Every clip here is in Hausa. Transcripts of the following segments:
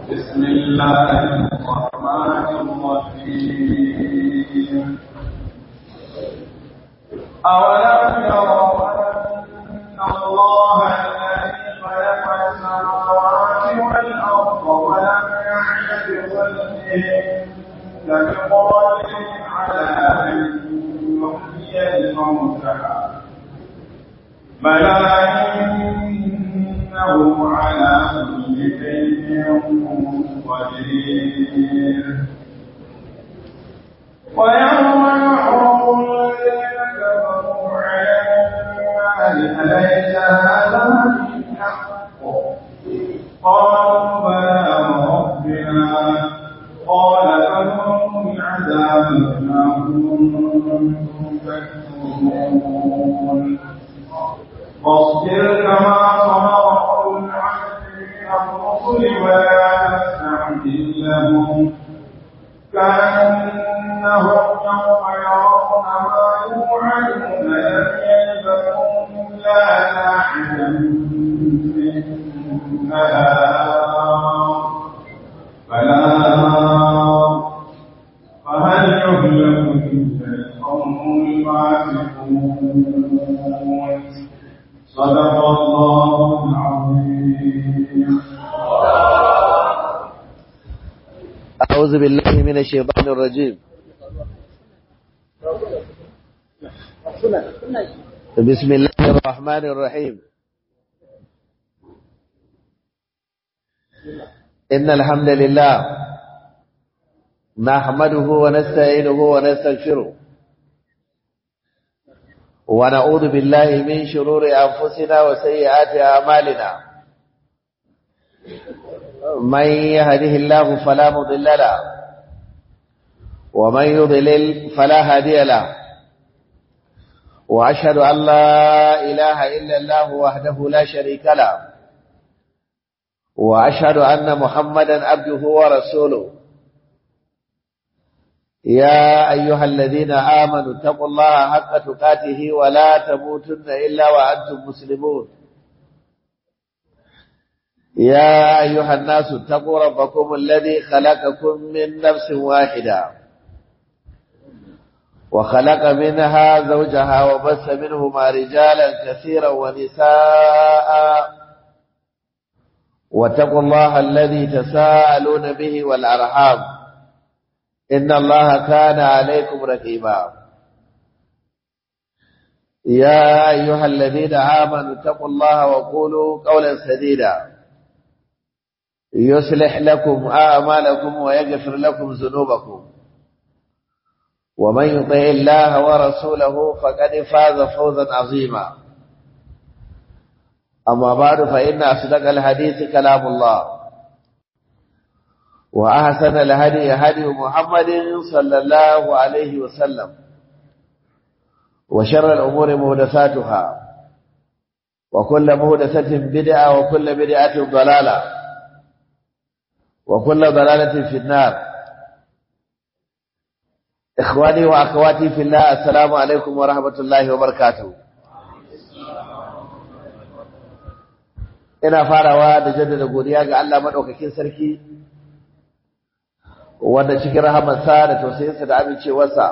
بسم الله الرحمن الرحيم أولم يروا أن الله الذي خلق السماوات والأرض ولم يعي بظلمهن بقادر على أن يحيي الموتى بلى إنه على كل شيء قدير ويوم يحرم الذين كفروا على النار أليس هذا بالحق قالوا بلى وربنا قال فذوقوا العذاب بما كنتم تكفرون واصبر كما صبر أولو العزم من الرسل ولا تستعجل لهم كأنهم يوم يرون ما يوعدون لم يلبثوا إلا ساعة من نهار بلاغ فهل يهلك إلا القوم الفاسقون صدق الله العظيم أعوذ بالله من الشيطان الرجيم بسم الله الرحمن الرحيم إن الحمد لله نحمده ونستعينه ونستغفره ونعوذ بالله من شرور أنفسنا وسيئات أعمالنا من يهده الله فلا مضل له ومن يضلل فلا هادي له وأشهد أن لا إله إلا الله وحده لا شريك له وأشهد أن محمدا عبده ورسوله يا أيها الذين آمنوا اتقوا الله حق تقاته ولا تموتن إلا وأنتم مسلمون يا أيها الناس اتقوا ربكم الذي خلقكم من نفس واحدة وخلق منها زوجها وبث منهما رجالا كثيرا ونساء واتقوا الله الذي تساءلون به والأرحام إن الله كان عليكم رقيبا يا أيها الذين آمنوا اتقوا الله وقولوا قولا سديدا يصلح لكم أعمالكم ويغفر لكم ذنوبكم ومن يطع الله ورسوله فقد فاز فوزا عظيما أما بعد فإن أصدق الحديث كلام الله وأحسن الهدي هدي محمد صلى الله عليه وسلم وشر الأمور مهدساتها وكل مهدسة بدعة وكل بدعة ضلالة وكل ضلالة في النار إخواني وأخواتي في الله السلام عليكم ورحمة الله وبركاته ina farawa da jaddada godiya ga Allah madaukakin sarki wanda cikin rahamarsa da tausayinsa da amincewarsa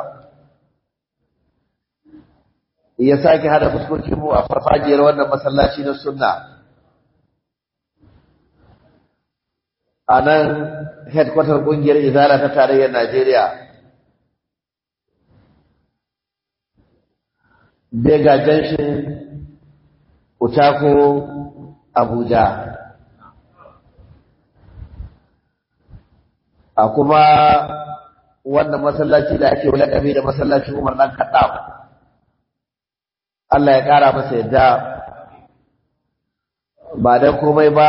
ya sake hada fuskokin mu a farfajiyar wannan masallaci na sunna a nan headquarter kungiyar izala ta tarayyar Najeriya Bega Junction Utako Abuja a kuma wannan masallaci da ake wulakabi da masallacin Umar dan Kaddam Allah ya kara masa yadda ba dan komai ba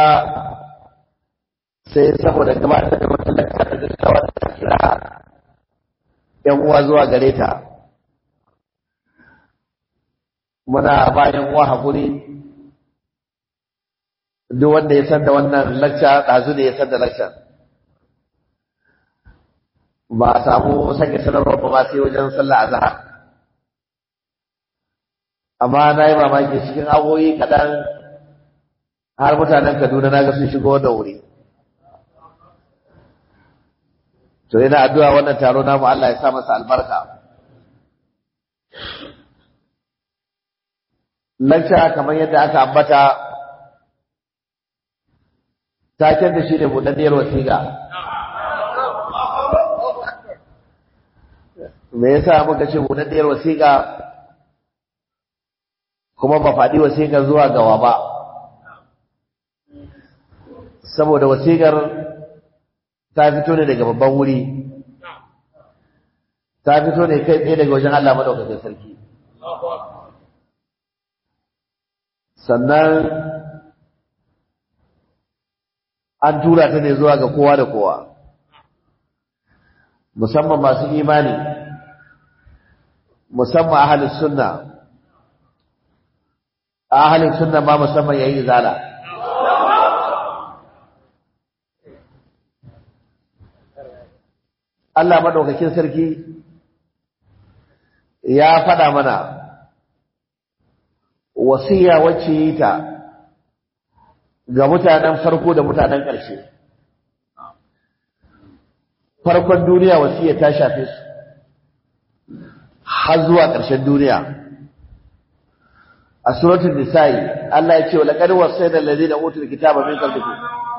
sai saboda gabatar da masallaci da gaggawa da kira yan uwa zuwa gare ta muna bayan uwa hakuri duk wanda ya san da wannan lacca ɗazu ne ya san da lacca ba a samu sake sanarwar ba sai wajen sallah a zahar amma na yi mamaki cikin awoyi kaɗan har mutanen kaduna na ga sun shigo da wuri to ina addu'a wannan taro namu Allah ya sa masa albarka Lacca kamar yadda aka ambata taken da shi ne buɗaɗɗiyar wasiƙa me yasa muka ce buɗaɗɗiyar wasiƙa kuma ba faɗi wasiƙar zuwa gawa ba saboda wasiƙar ta fito ne daga babban wuri ta fito ne kai tsaye daga wajen Allah maɗaukakin sarki sannan an tura ta ne zuwa ga kowa da kowa musamman masu imani musamman ahalin sunna ahalin sunna ma musamman yayi zala Allah madaukakin sarki ya faɗa mana wasiya wacce yi ta ga mutanen farko da mutanen ƙarshe farkon duniya wasiya ta shafe su har zuwa ƙarshen duniya a suratul nisa'i Allah ya ce wa laqad wasayna alladhina utul kitaba min qablikum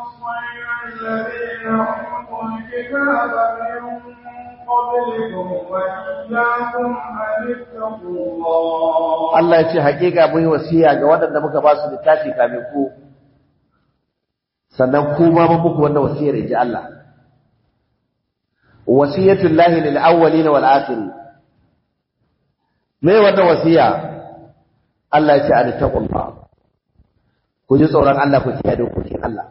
Allah ya ce haƙiƙa mun yi wasiya ga waɗanda muka ba su littafi kamin ku sannan ku ma mun muku wannan wasiyar inji Allah wasiyatul lahi lil awwalin wal akhirin me wannan wasiya Allah ya ce an taqullah ku ji tsoron Allah ku kiyaye dokokin Allah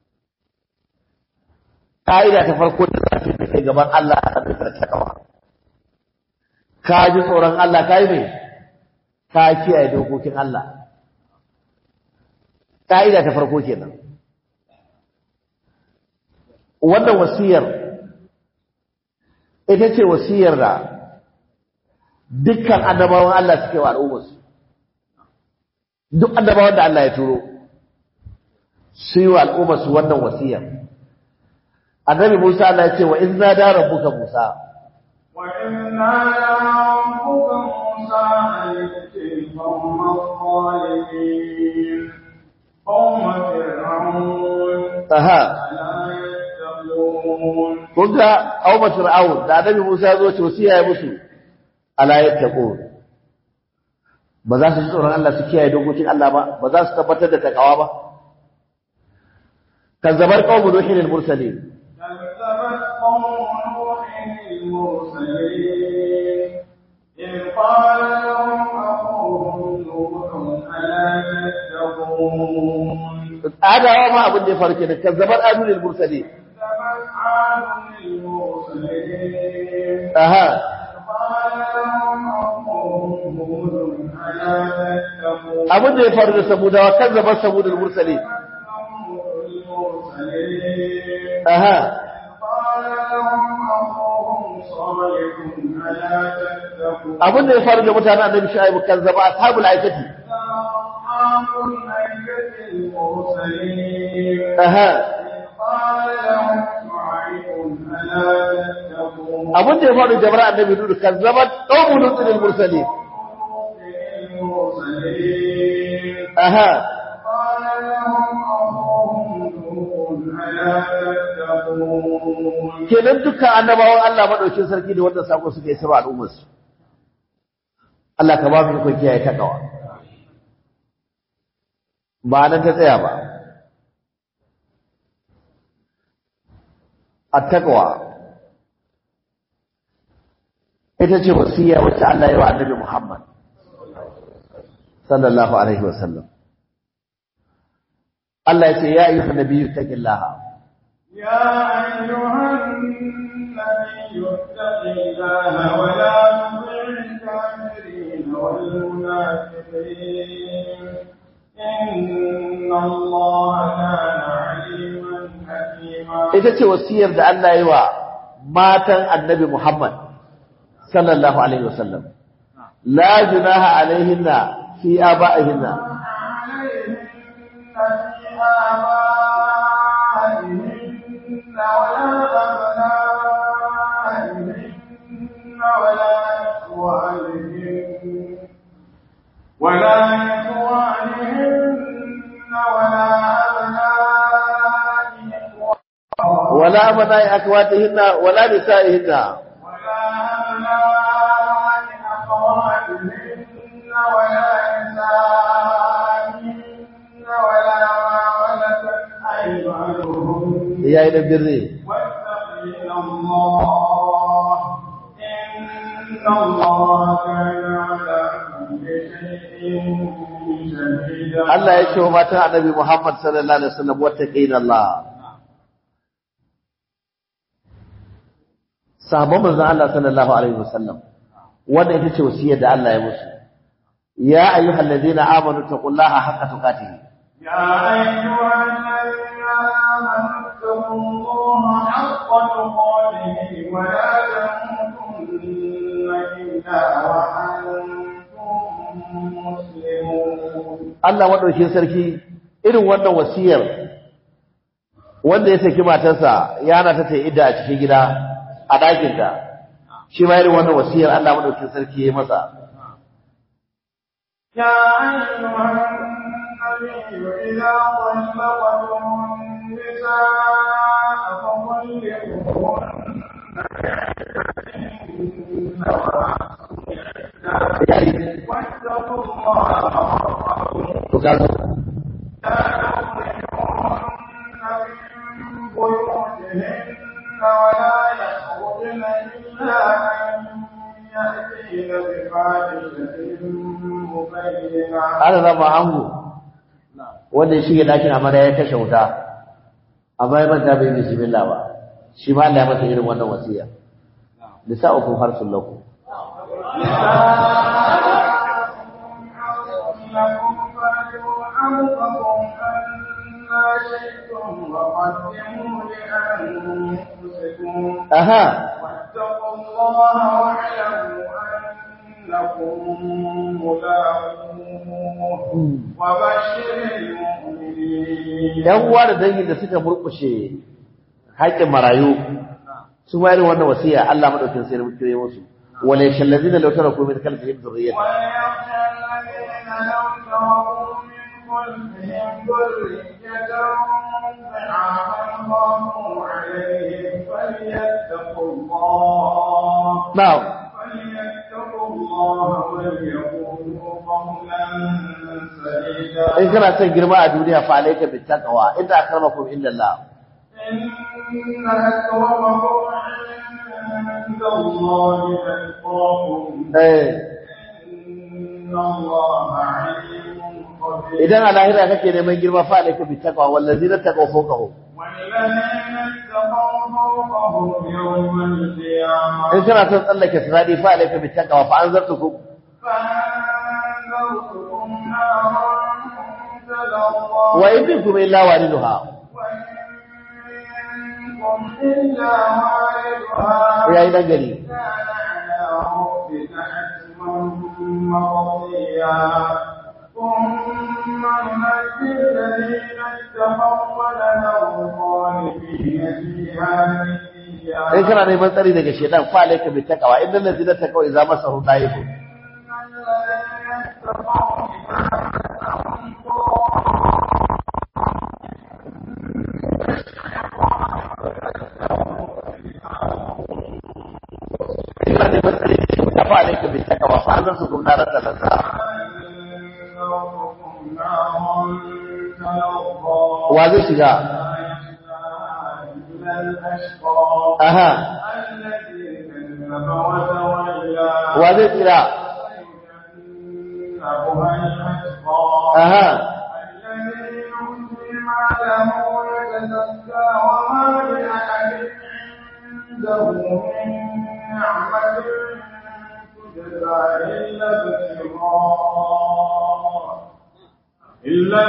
ka'ida ta farko da za ta kai gaban Allah a kan takawa ka ji tsoron Allah kai me ka kiyaye dokokin Allah ka'ida ta farko kenan wannan wasiyar ita ce wasiyar da dukkan annabawan Allah suke wa al'ummarsu duk annabawan da Allah ya turo su yi wa al'ummarsu wannan wasiyar annabi Musa Allah ya ce wa in nada rabbuka Musa wa in nada rabbuka Musa ayyuki qawma zalimin qawma fir'aun aha ala yattaqun kun ga auma fir'aun da annabi Musa ya zo ce wasiya ya musu ala yattaqun ba za su ji tsoron Allah su kiyaye dokokin Allah ba ba za su tabbatar da takawa ba kazzabar qaumu nuhin al-mursalin كذبت قوم نوح المرسلين إذ قال لهم أخوهم نوح ألا تتقون adawa ma abin da ya faru kenan kazzabar adu al-mursalin كذبت عاد المرسلين aha قال لهم أخوهم هود ألا تتقون abin da ya faru da samudawa kazzabar samud al-mursalin المرسلين aha قال لهم أخوهم صالح ألا تتقون abin da ya faru da mutanen annabi shu'aib kazzaba ashabul aikati أصحاب الأيكة المرسلين aha قال لهم شعيب ألا تتقون abin da ya faru da jama'ar annabi nuhu kazzabat qaumu lutin al-mursalin المرسلين aha قال لهم أخوهم نوح ألا تتقون kenan dukkan annabawan Allah madaukin sarki da wannan sako suka yi sirwa al'ummar su Allah ka ba mu ikon kiyaye takawa ba nan ta tsaya ba at-taqwa ita ce wasiya wacce Allah ya wa annabi Muhammad sallallahu alaihi wasallam Allah ya ce ya ayyuhan nabiyyu taqillaha يا أيها النبي اتق الله ولا تطع الكافرين والمنافقين إن الله كان عليما حكيما ita ce wasiyar da Allah yi wa matan annabi Muhammad sallallahu alaihi wasallam la junaha alaihinna fi aba'ihinna عليهن في آبائهن ولا ولا أبناء أخواتهن ولا نسائهن ولا أبناء أخواتهن ولا نسائهن ولا ما ملكت أيمانهن يا إلى البر واتقين الله إن الله كان على كل شيء شهيدا Allah ya ce wa matan annabi Muhammad sallallahu alaihi wasallam wattaqina Allah sahabban manzon Allah sallallahu alaihi wasallam wannan ita ce wasiyar da Allah ya musu ya ayyuhal ladina amanu taqullaha haqqa tuqatih يا أيها الذين آمنوا اتقوا الله حق تقاته ولا تموتن إلا وأنتم مسلمون Allah madaukin sarki irin wannan wasiyar wanda ya saki matarsa ya hana ta ta yi idda a cikin gida a ɗakinta shi ma irin wannan wasiyar Allah madaukin sarki ya yi masa يا أيها النبي إذا طلقتم النساء فطلقوهن واتقوا الله to kaga من بيوتهن ولا يخرجن إلا أن يأتين بفاحشة مبينة ana zama ango wanda ya shige dakin amarya ya kashe wuta amma ya manta bai bismillah ba shi ma Allah ya masa irin wannan wasiya nisa'ukum harsul lakum لكم فاتوا أنفسكم أنا شئتم وقدموا لأنفسكم aha واتقوا الله واعلموا أنكم ملاقوه وبشر المؤمنين yan uwa da dangin da suka murkushe haƙƙin marayu su ma irin wannan wasiya Allah madaukin sai muke yi musu wala yashallazina law taraku min khalfihim dhurriyyatan وليخشى الذين لو تركوا من خلفهم ذرية ضعافا خافوا عليهم فليتقوا الله na'am فليتقوا الله وليقولوا قولا سديدا in kana son girma a duniya fa alayka bittaqwa inna akramakum indallah إن أكرمكم عند الله أتقاكم eh إن الله عليم خبير idan a lahira kake neman girma fa alayka bittaqwa wallazina taqaw fawqahum والذين اتقوا فوقهم يوم القيامة in kana son tsallake siradi fa alayka bittaqwa fa anzartukum فأنذرتكم نارا تلظى wa in minkum illa waliduha وإن منكم إلا واردها yayi dan gari كان على ربك حتما مقضيا ثم ننجي الذين اتقوا ونذر الظالمين فيها in جثيا kana neman tsari daga shedan fa alayka bittaqwa innal ladzina taqaw idza masahu da'ifu in kana neman tsari daga shedan fa alayka bittaqwa fa anzartukum naran talazza wa zai shiga aha wa zai tsira aha إلا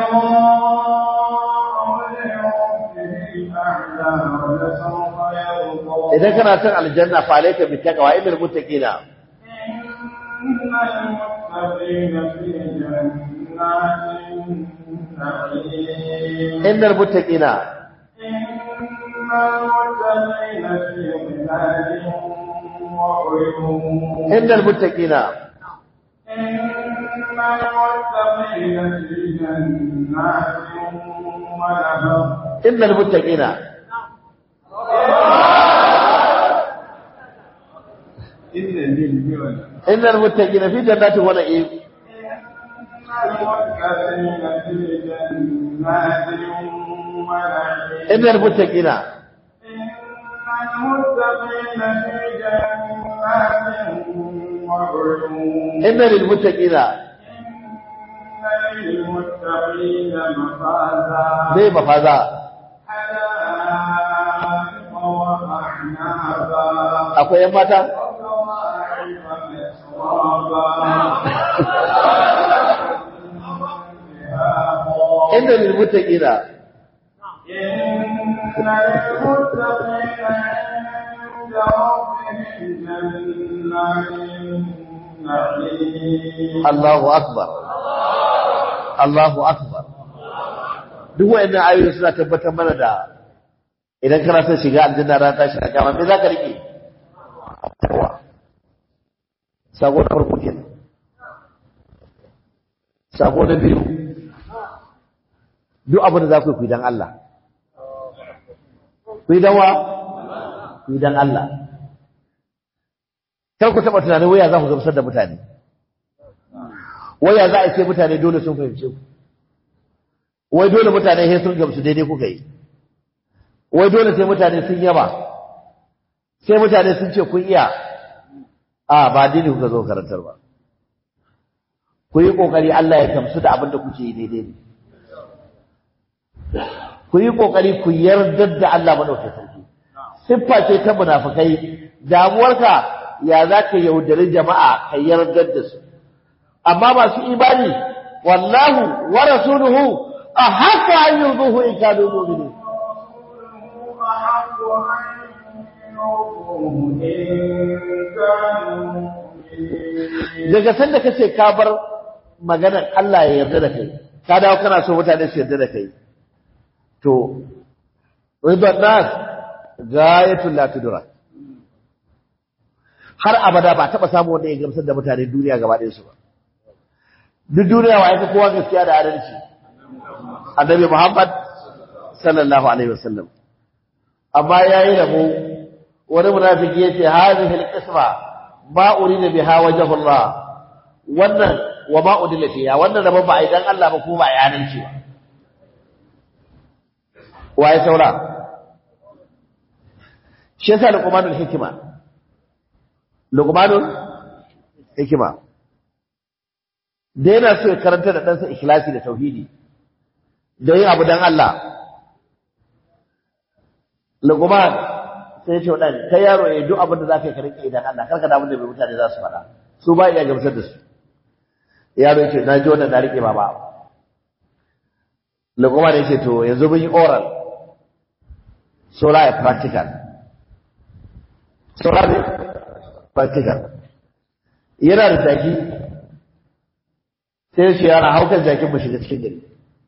ابتغاء وجه ربه الأعلى ولسوف يرضى idan kana son aljanna fa alayka bittaqwa innal muttaqina إن المتقين في جنات النعيم innal muttaqina إن المتقين في ظلال وعيون innal muttaqina إن المتقين في جنات ونهر innal muttaqina إن للبيوت innal muttaqina fi jannatin wa na'im إن المتقين في جنات ونعيم innal muttaqina إن المتقين في جنات وعيون inna lil muttaqina إن للمتقين مفازا bai mafaza حدائق وأعنابا akwai yan mata وكواعب أترابا inna lil muttaqina إن للمتقين عند ربهم جنات النعيم Allahu akbar Allahu akbar duk wayannan ayoyi suna tabbatar mana da idan kana son shiga aljanna ran tashi a kiyama me zaka rike yawa sako na farko kenan sako na biyu duk abin da za ku yi ku yi dan Allah ku yi dan wa ku yi dan Allah kar ku taɓa tunanin waya za ku gamsar da mutane waya za a ce mutane dole sun fahimce ku wai dole mutane sai sun gamsu daidai kuka yi wai dole sai mutane sun yaba sai mutane sun ce kun iya a ba dini kuka zo karantar ba ku yi kokari Allah ya gamsu da abin da kuke yi daidai ne ku yi kokari ku yarda da Allah madaukakin sarki siffa ce ta munafikai damuwarka ya za ka yaudari jama'a ka yarda da su amma masu imani wallahu wa rasuluhu a haka an yurduhu in kanu mu'minin أحق أن يرضوه إن كانوا مؤمنين daga sanda kace ka bar maganar Allah ya yarda da kai ka dawo kana so mutane su yarda da kai to ridan nas gayatul la tudra har abada ba taba samu wanda ya gamsar da mutane duniya gaba ɗayan su ba duk duniya wa yake kowa gaskiya da adalci annabi Muhammad sallallahu alaihi wasallam amma yayi rabo wani munafiki yace hadhihi alqisma ma urida biha wajhu Allah wannan wa ma udilla fiha wannan rabon ba idan Allah ba ko ba yanan ce waye saura shi yasa luqmanul hikima luqmanul hikima da yana so ya karanta da ɗansa ikhlasi da tauhidi da yin abu dan Allah luqman sai ya ce wadan kai yaro ya duk abin da zaka yi ka rike idan Allah karka da abin da bai mutane za su faɗa su ba iya gamsar da su yaro ya ce na ji wannan na rike baba luqman ya ce to yanzu mun yi oral so la ya practical so la ne practical yana da jaki sai shi yana haukan jakin mu shiga cikin gari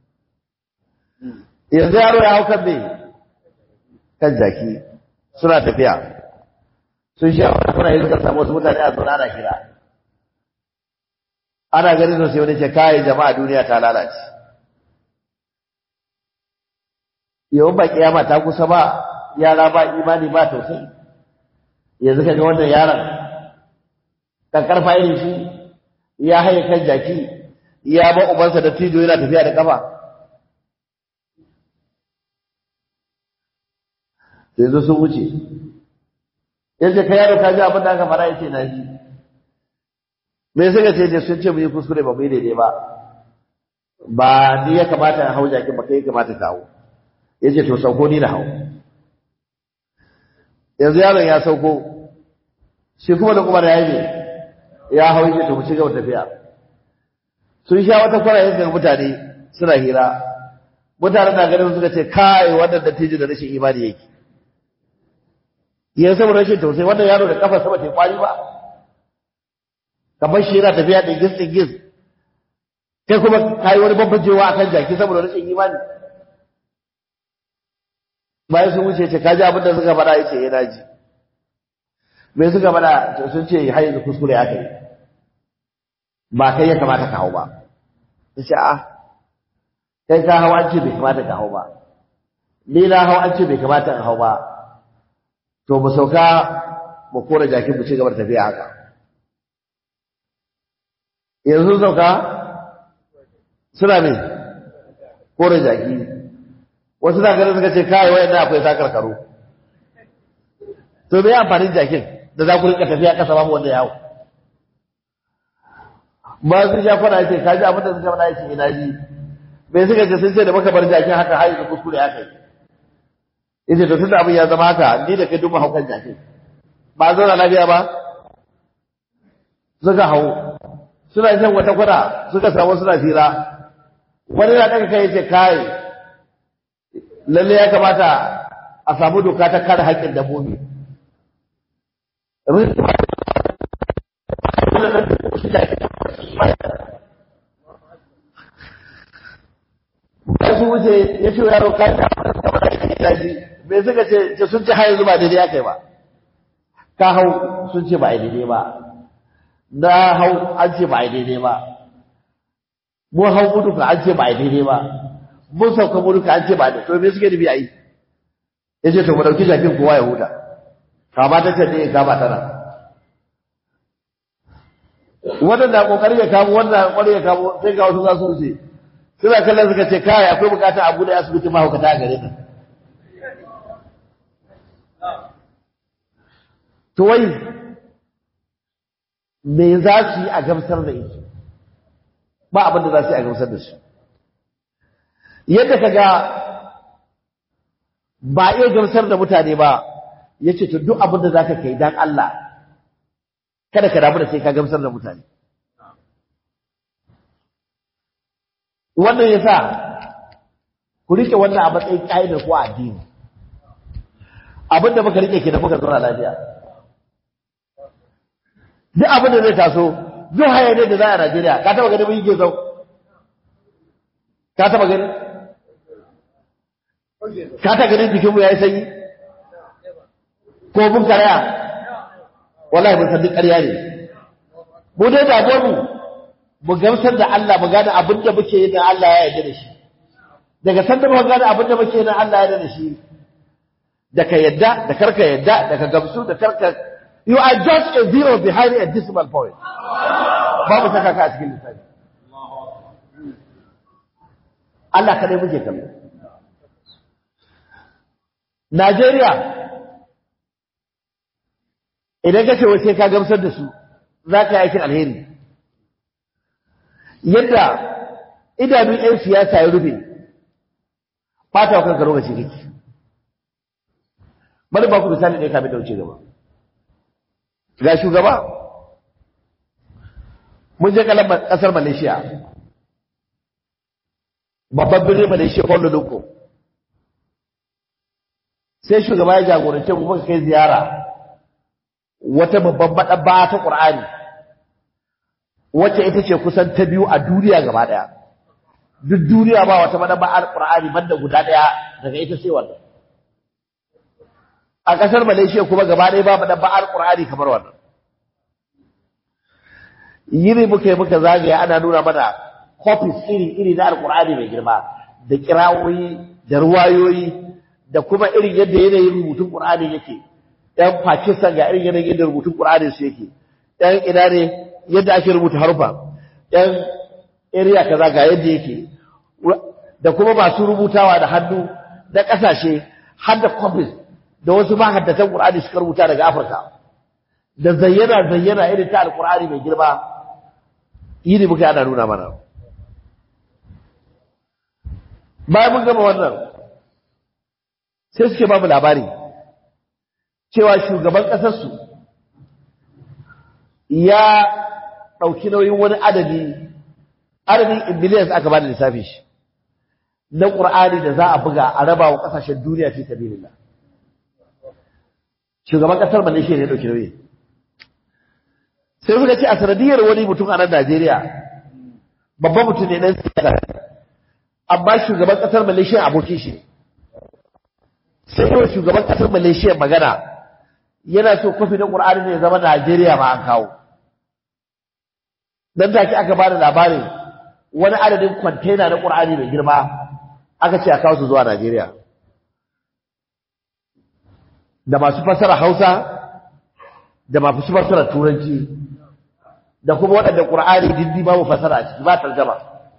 yanzu yaro ya haukan me kan jaki suna tafiya sun sha wani kuna yi suka samu wasu mutane a zaune ana kira ana ganin sosai wani ce kayan jama'a duniya ta lalace yawan ba kiyama ta kusa ba yara ba imani ba tausayi yanzu ka ga wannan yaron karfa irin shi ya haye kan jaki ya ba ubansa da tijo yana tafiya da kafa yanzu sun wuce yanzu ka yaro ka ji abin da aka fara yace na ji me suka ce je sun ce mu yi kuskure ba mu yi daidai ba ba ni ya kamata in hau jakin ba kai ya kamata ka hau yace to sauko ni na hau yanzu yaron ya sauko shi kuma da kuma da yayi ya hau yace to mu ci gaba tafiya sun sha wata kwara yanzu mutane suna hira mutanen na ganin suka ce kai wannan dattijo da rashin imani yake yanzu saboda rashin tausayi wannan yaro da kafa sama ta kwari ba kamar shi yana tafiya da gis din gis kai kuma kai wani babbajewa akan jaki saboda rashin imani bayan sun wuce ce kaji abin da suka faɗa yace yana ji me suka faɗa sun ce har yanzu kuskure aka yi ba kai ya kamata ka hau ba yace a kai ka hau an ce bai kamata ka hau ba ni na hau an ce bai kamata in hau ba to mu sauka mu kora jakin mu ci gaba da tafiya haka yanzu sauka suna ne kora jaki wasu na ganin suka ce kai wayan na akwai sakar karo to me amfanin jakin da za ku rika tafiya kasa babu wanda ya hau ba su sha kwana ce ka ji abin da suka faɗa yake ina ji me suka ce sun ce da maka bar jakin haka har yanzu kuskure haka yi yace to tunda abin ya zama haka ni da kai duk haukan jakin ba zauna lafiya ba suka hau suna shan wata kwana suka samu suna fira wani na ɗaga kai yace kai lalle ya kamata a samu doka ta kare haƙƙin dabbobi su wuce ya ce yaro kayan da kamar da ya ji bai suka ce ce sun ce har yanzu ba daidai aka yi ba ka hau sun ce ba a daidai ba na hau an ce ba a daidai ba mun hau mutuka an ce ba a daidai ba mun sauka mutuka an ce ba a daidai to me suke nufi a yi ya ce to mu ɗauki jakin kowa ya huta kama ta ce ne kama tana wannan na kokarin ya kamo wannan na kokarin ya kamo sai ga wasu za su wuce suna kallon suka ce kai akwai bukata abu da asibiti mahaukata a gare ka to wai me za su yi a gamsar da ita ba abin da za su yi a gamsar da shi yadda ka ga ba iya gamsar da mutane ba ya ce to duk abin da za ka kai don Allah kada ka damu da sai ka gamsar da mutane wannan ya sa ku rike wannan a matsayin ƙa'idar ko addini abinda muka rike ke da muka zauna lafiya duk abin da zai taso duk hayanai da za a Najeriya ka taba gani mun yi gezau ka taba gani ka taba gani jikinmu ya yi sanyi ko mun karaya wallahi mun san duk ƙarya ne mu dai damuwar mu mu gamsar da Allah mu gane abin da muke yi na Allah ya yarda da shi daga san da mu gane abin da muke yi na Allah ya yarda da shi da ka yadda da karka yadda da ka gamsu da karka you are just a zero behind a decimal point babu saka ka a cikin lissafi Allah kadai muke kallo Najeriya idan ka ce wace ka gamsar da su za ka yi aikin alheri yadda idanun 'yan siyasa ya rufe fata wa kanka lokaci kake bari ba ku misali ne kafin da wuce gaba ga shugaba mun je kasar malaysia babban birnin malaysia kwallo loko sai shugaba ya jagorance mu muka kai ziyara wata babban maɗabba ta ƙur'ani wacce ita ce kusan ta biyu a duniya gaba ɗaya duk duniya ba wata maɗabba al-ƙur'ani banda guda ɗaya daga ita sai wannan a ƙasar Malaysia kuma gaba ɗaya babu da ba'ar Qur'ani kamar wannan yiri muka yi muka zagaya ana nuna mana copies iri iri na Al-Qur'ani mai girma da kirawoyi da ruwayoyi da kuma irin yadda yanayin rubutun Qur'ani yake ɗan Pakistan ga irin yanayin yadda rubutun Qur'ani su yake ɗan ina ne yadda ake rubuta harufa ɗan area kaza ga yadda yake da kuma masu rubutawa da hannu na ƙasashe har da copies da wasu mahaddatan Qur'ani suka rubuta daga Afirka da zayyana zayyana irin ta Al-Qur'ani mai girma yini muka ana nuna mana bayan mun gama wannan sai suke ba mu labari cewa shugaban ƙasar su ya ɗauki nauyin wani adadi adadin billions aka ba da lissafi shi na Qur'ani da za a buga a raba wa ƙasashen duniya fi sabilillah shugaban kasar Malaysia ne dauki nauyi sai suka ce a sanadiyar wani mutum a nan Najeriya babban mutum ne dan siyasa amma shugaban kasar Malaysia abokin shi sai yau shugaban kasar Malaysia magana yana so kofi na Qur'ani ne ya zama Najeriya ma an kawo dan take aka bada labarin wani adadin container na Qur'ani mai girma aka ce a kawo su zuwa Najeriya da masu fasara Hausa da mafi fassara turanci da kuma waɗanda ƙur'ani dindi babu fasara a ciki ba tarjama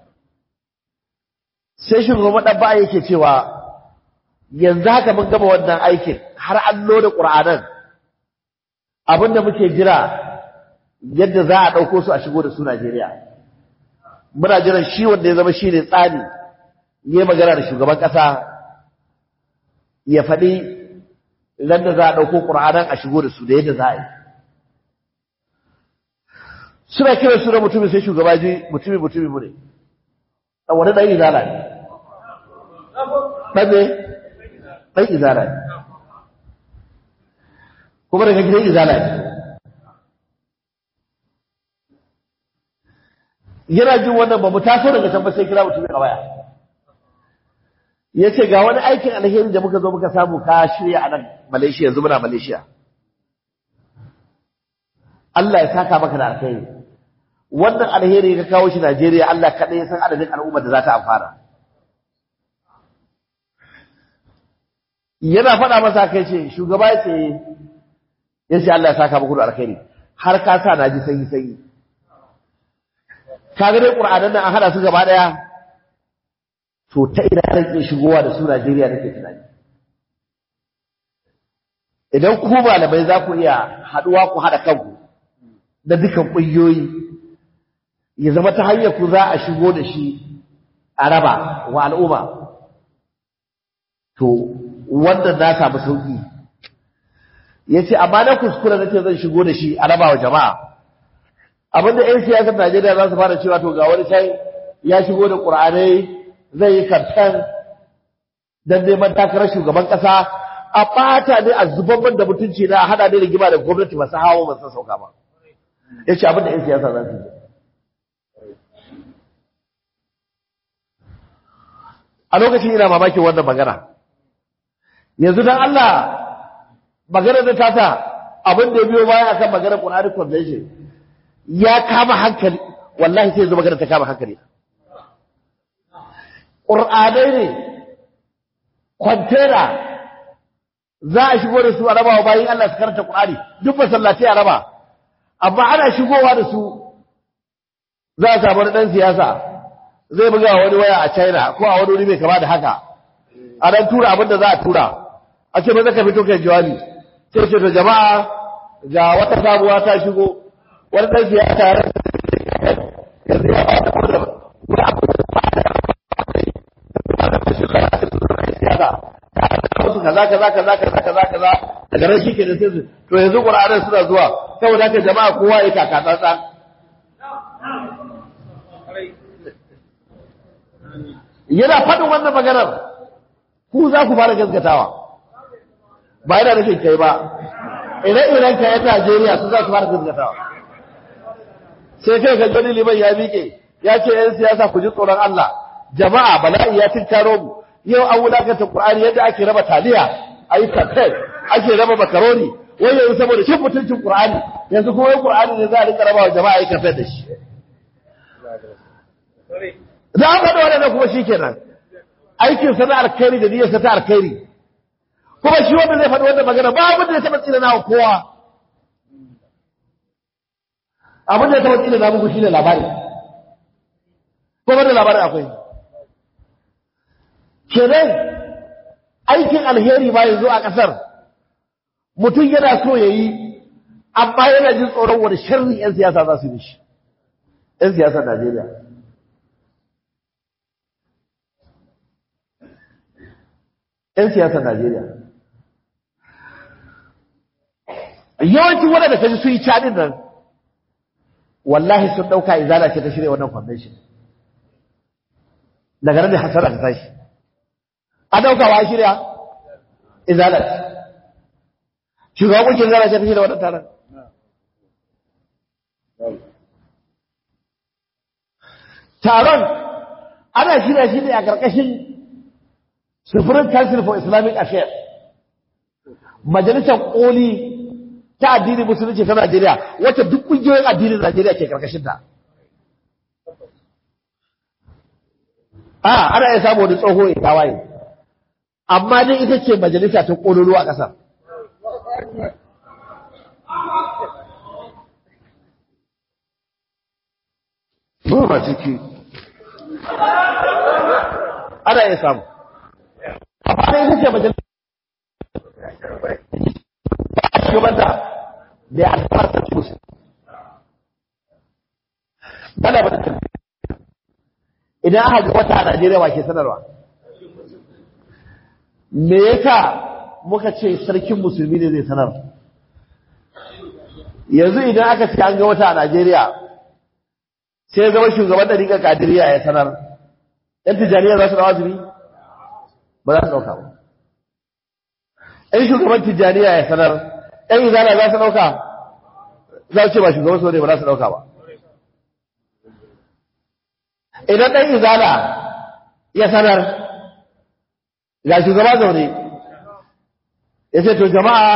sai shugaban ɗan ba yake cewa yanzu haka mun gama wannan aikin har an loda ƙur'anan abinda muke jira yadda za a ɗauko su a shigo da su Najeriya muna jiran shi wanda ya zama shi ne tsani ya magana da shugaban ƙasa ya faɗi ran da za a ɗauko ƙur'anan a shigo da su da yadda za a yi suna kiran su da mutumin sai shugaba ji mutumi mutumi mu ne a wani ɗan izala ne ɗan ne ɗan izala ne kuma daga gidan izala ne yana jin wannan ba mu taso daga can ba sai kira mutumin a waya ya ce ga wani aikin alheri da muka zo muka samu ka shirya a nan malaysia yanzu muna malaysia Allah ya saka maka da alheri wannan alheri ka kawo shi Najeriya Allah kaɗai ya san adadin al'ummar da za ta amfana yana faɗa masa kai ce shugaba ya ce ya ce Allah ya saka muku da alheri har ka sa na ji sanyi sanyi ka ga dai ƙur'anan nan an haɗa su gaba ɗaya to ta ina zan iya shigowa da su Najeriya nake tunani idan ku malamai za ku iya haɗuwa ku haɗa kanku da dukan ƙungiyoyi ya zama ta hanyar ku za a shigo da shi a raba wa al'umma to wannan na samu sauƙi ya ce amma na kuskure na ce zan shigo da shi a raba wa jama'a abinda 'yan siyasar Najeriya za su fara cewa to ga wani sai ya shigo da ƙur'anai zai yi kamfen don neman takarar shugaban ƙasa a ɓata ne a zuban da mutunci na a haɗa ne rigima da gwamnati masu hawa masu sauka ba ya ce abinda 'yan siyasa za su yi a lokacin ina mamakin wannan magana yanzu don Allah magana da tata abin da ya biyo baya akan maganar Qur'anic Convention ya kama hankali wallahi sai yanzu magana ta kama hankali Qur'anai ne kwantena za a shigo da su a raba wa bayan Allah su karanta Qur'ani duk masallaci a raba amma ana shigowa da su za a samu ɗan siyasa zai buga wani waya a China ko a wani wuri mai kama da haka a dan tura abin da za a tura a ce maza ka fito kai jawabi sai ce to jama'a ga wata sabuwa ta shigo wani dan siyasa ya rasa yanzu ya ba da wani abu siyasa wasu kaza kaza kaza kaza kaza kaza daga nan shike da sai su to yanzu Qur'anin suna zuwa saboda haka jama'a kowa ya kaka tsantsa yana faɗin wannan maganar ku za ku fara gaskatawa ba yana nufin kai ba ire-iren ka yan Najeriya su za su fara gaskatawa sai kai ga gani liman ya miƙe ya ce yan siyasa ku ji tsoron Allah jama'a bala'i ya tinkaro mu yau an wulakanta Qur'ani yadda ake raba taliya ayi kafet ake raba makaroni wai yanzu saboda shin mutuncin Qur'ani yanzu kuma wai Qur'ani ne za a rika raba wa jama'a ayi kafet da shi za a faɗi waɗannan kuma shi kenan aikin sa na alkhairi da niyyarsa ta alkhairi kuma shi wanda zai faɗi wannan magana ba abin da ya taɓa tsina na kowa abin da ya taɓa tsina na muku shi ne labari ko da labarin akwai kenan aikin alheri ba yanzu a ƙasar mutum yana so ya yi amma yana jin tsoron wani sharri 'yan siyasa za su yi shi 'yan siyasar Najeriya ‘yan siyasar Najeriya. Yawancin waɗanda ka ji su yi caɗin nan, wallahi sun ɗauka izala ce ta shirya wannan convention. Daga nan da hasara ta tashi. A ɗauka wa shirya? Izala ce. Shugaban ƙungiyar izala ce ta shirya wannan taron. Taron ana shirya shi ne a ƙarƙashin Supreme Council for Islamic Affairs Majalisar Koli ta addinin Musulunci ta Najeriya wacce duk ƙungiyoyin addinin Najeriya ke karkashin ta. A ana iya samu wani tsoho ya tawaye. Amma dai ita ce majalisa ta ƙololo a ƙasar. ba ma ciki ana iya samu amma dai ita ce majalis shugabanta da ya alfara ta musu bana ba ta idan aka ga wata a Najeriya wa ke sanarwa me yasa muka ce sarkin musulmi ne zai sanar yanzu idan aka ce an ga wata a Najeriya sai zama shugaban da rika kadiriya ya sanar yan tijjaniya za su dawa azumi ba za su dauka ba yan shugaban tijjaniya ya sanar yan izala za su dauka za su ce ba shugaban su ne ba za su dauka ba idan ɗan izala ya sanar ga shugaba zaune ya ce to jama'a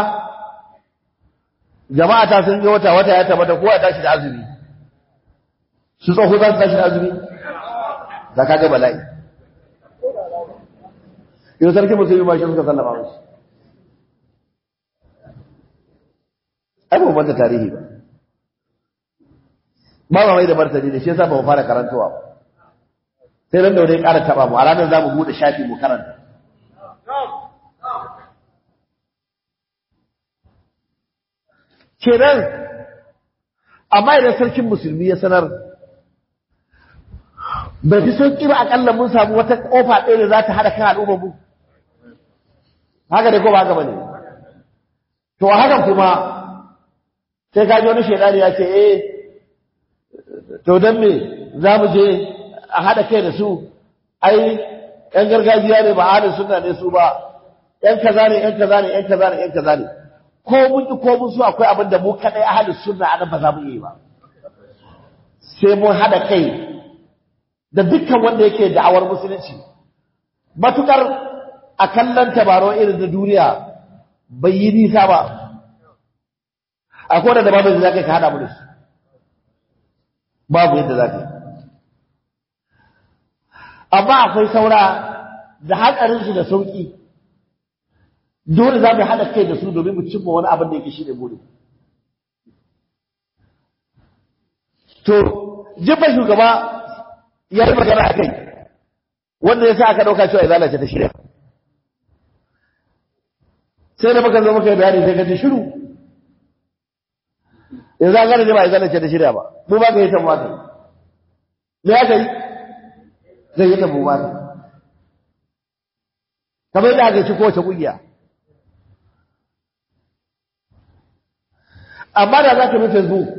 jama'a ta sun yi wata wata ya tabbata kowa ya tashi da azumi su tsoho za su tashi da azumi za ka ga bala'i yau sarki musulmi ma shi suka sallama musu ai ba banta tarihi ba ba ma mai da martani da shi yasa ba mu fara karantowa ba sai ran da wani ƙara taɓa mu a ranar za mu buɗe shafi mu karanta kenan amma idan sarkin musulmi ya sanar bai fi sauƙi ba aƙalla mun samu wata ƙofa ɗaya da za ta haɗa kan al'ummar mu haka da ko ba haka ba ne to a hakan kuma sai ka ji wani shaidani ya ce eh to don me za mu je a haɗa kai da su ai ‘yan gargajiya ne ba ahalin suna ne su ba ‘yan kaza ne ‘yan kaza ne ‘yan kaza ne ‘yan kaza ne ko mun ki ko mun so akwai abin da mu kaɗai ahalin suna a nan ba za mu yi ba sai mun haɗa kai da dukkan wanda yake da'awar musulunci matukar a kallon tabaro irin da duniya bai yi nisa ba akwai da babu da za ka haɗa mu da su babu yadda za ka yi amma akwai saura da hatsarinsu da sauƙi dole za mu haɗa kai da su domin mu cimma wani abin da yake shi ne buri to jifa shugaba ya yi magana a kai wanda ya sa aka ɗauka cewa izala ce ta shirya sai da muka zo muka yi bayani sai ka ji shiru yanzu an gane ne ba izala ce ta shirya ba mu ba ka yi tamma kai me ya kai zai yi tabo ba ne kamar da aka ci kowace ƙungiya amma da za ka bi facebook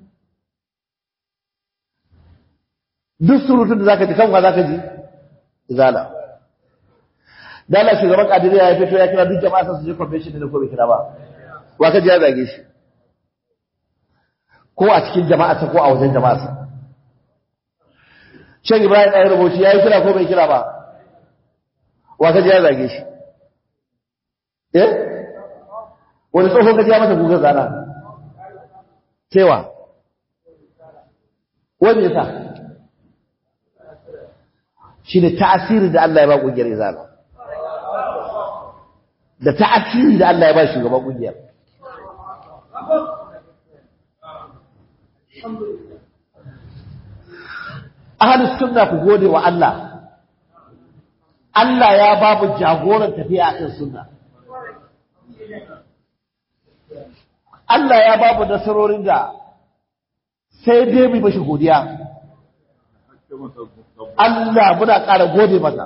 duk surutun da za ka ji kanwa za ka ji izala dala shugaban kadiriya ya fito ya kira duk jama'a su je convention ne ko bai kira ba wa ka ji ya zage shi ko a cikin jama'a ko a wajen jama'a Shan Ibrahim ɗaya rubuci ya yi kira ko bai kira ba, wa ka ya zage shi. Eh? Wani tsohon ka ya masa gugar zana? Cewa? Wani yasa? Shi ne ta'asiri da Allah ya ba ƙungiyar izala. Da ta'asiri da Allah ya ba shugaban ƙungiyar. ahalus sunna ku gode wa Allah Allah ya babu jagoran tafiya akan sunna Allah ya babu nasarorin da sai dai mu mashi godiya Allah muna ƙara gode masa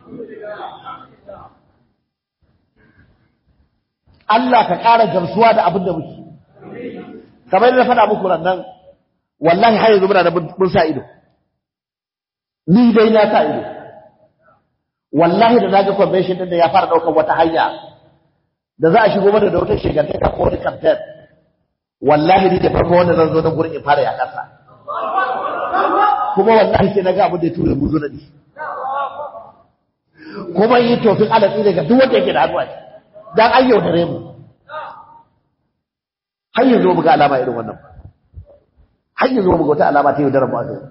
Allah ka ƙara gamsuwa da abin da muke kamar da na faɗa muku nan wallahi har yanzu muna da mun sa ido ni dai na sa ido wallahi da naga convention din da ya fara daukar wata hanya da za a shigo mana da wata shigantaka ko wani campaign wallahi ni da farko wanda zan zo na gurin in fara ya kasa kuma wallahi sai naga abin da ya tura mu zo nadi kuma yi tofin alatsi daga duk wanda yake da hannu a ciki dan an yaudare mu har yanzu mu ga alama irin wannan har yanzu mu ga wata alama ta yaudarar mu a zuwa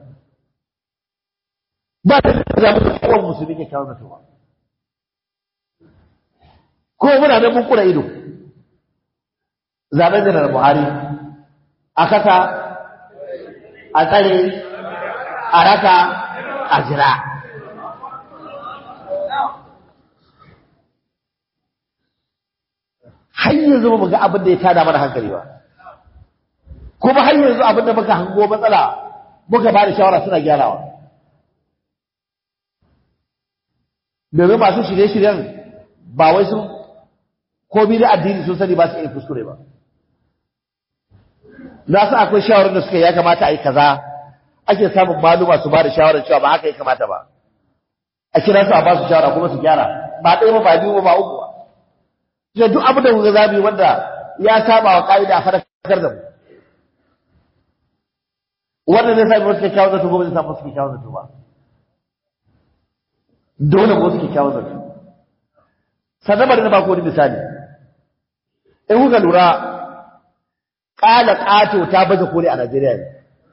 ba ta da mu kowa musulmi ke kawo zato ba ko muna da mun kura ido zaben janar buhari a kasa a tsare a raka a jira har yanzu ba mu ga abin da ya tada mana hankali ba kuma har yanzu abin da muka hango matsala muka ba da shawara suna gyarawa domin masu shirye-shiryen ba wai sun komi da addini sun sani ba su iya kuskure ba na san akwai shawarar da suka ya kamata a yi kaza ake samun maluma su ba da shawarar cewa ba haka ya kamata ba a kira su a ba su shawara kuma su gyara ba ɗaya ba ba biyu ba ba uku ba sai duk abin da kuka zabi wanda ya saba wa ka'ida a fadakar da mu wannan zai sami wasu kyakkyawar zato ko ba zai samu wasu kyakkyawar zato ba dole ba wasu kyakkyawar zato sannan bari na ba ku wani misali in kuka lura ƙala ƙato ta baje koli a Najeriya ne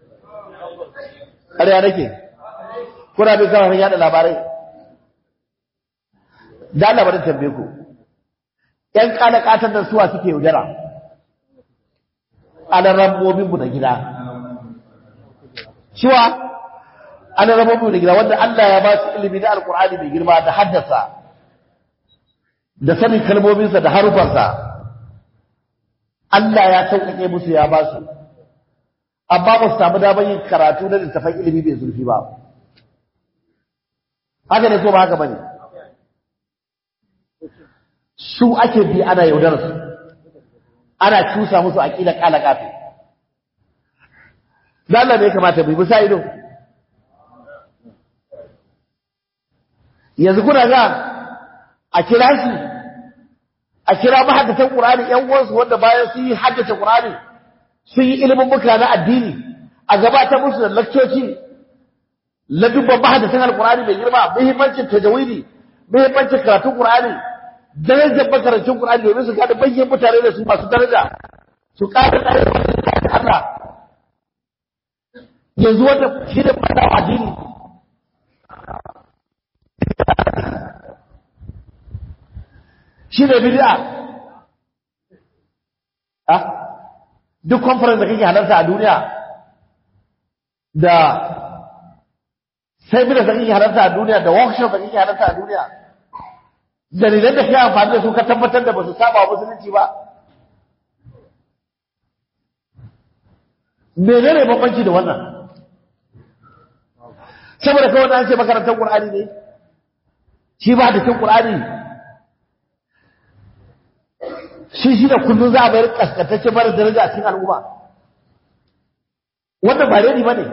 ƙarya nake kuna bin kafafen yada labarai da labarin tambaye ku ‘yan ƙala ƙatar da suwa suke yaudara ana rambobinmu da gida cewa ana rambobinmu da gida wanda Allah ya ba su ilimi na alkur'ani mai girma da haddasa da sanin kalmominsa da harufansa Allah ya sauƙaƙe musu ya ba su amma ba su samu damar yin karatu na littafan ilimi mai zurfi ba haka ne ko ba haka bane su ake bi ana yaudar su ana cusa musu aqida kala kafi dan Allah ne kamata mu bisa ido yanzu kuna ga a kira shi a kira mahaddatan Qur'ani ƴan uwansu wanda bayan sun yi haddace Qur'ani sun yi ilimin muka na addini a gabatar musu da lakcoci la dubban mahaddatan Al-Qur'ani mai girma muhimmancin tajawidi muhimmancin karatun Qur'ani darajar makarancin Qur'ani domin su gane bayyan mutane da su masu daraja su ƙara ɗaya da Allah yanzu wanda shi da fada addini shi ne bid'a ah duk conference da kake halarta a duniya da seminars da kake halarta a duniya da workshop da kake halarta a duniya dalilan da ke amfani da su ka tabbatar da ba su saba wa musulunci ba menene bambanci da wannan saboda kawai da an ce makarantar qur'ani ne shi ba da cin qur'ani shi shi da kullum za a bayar kaskantacce mara daraja a cikin al'umma wannan ba reni ba ne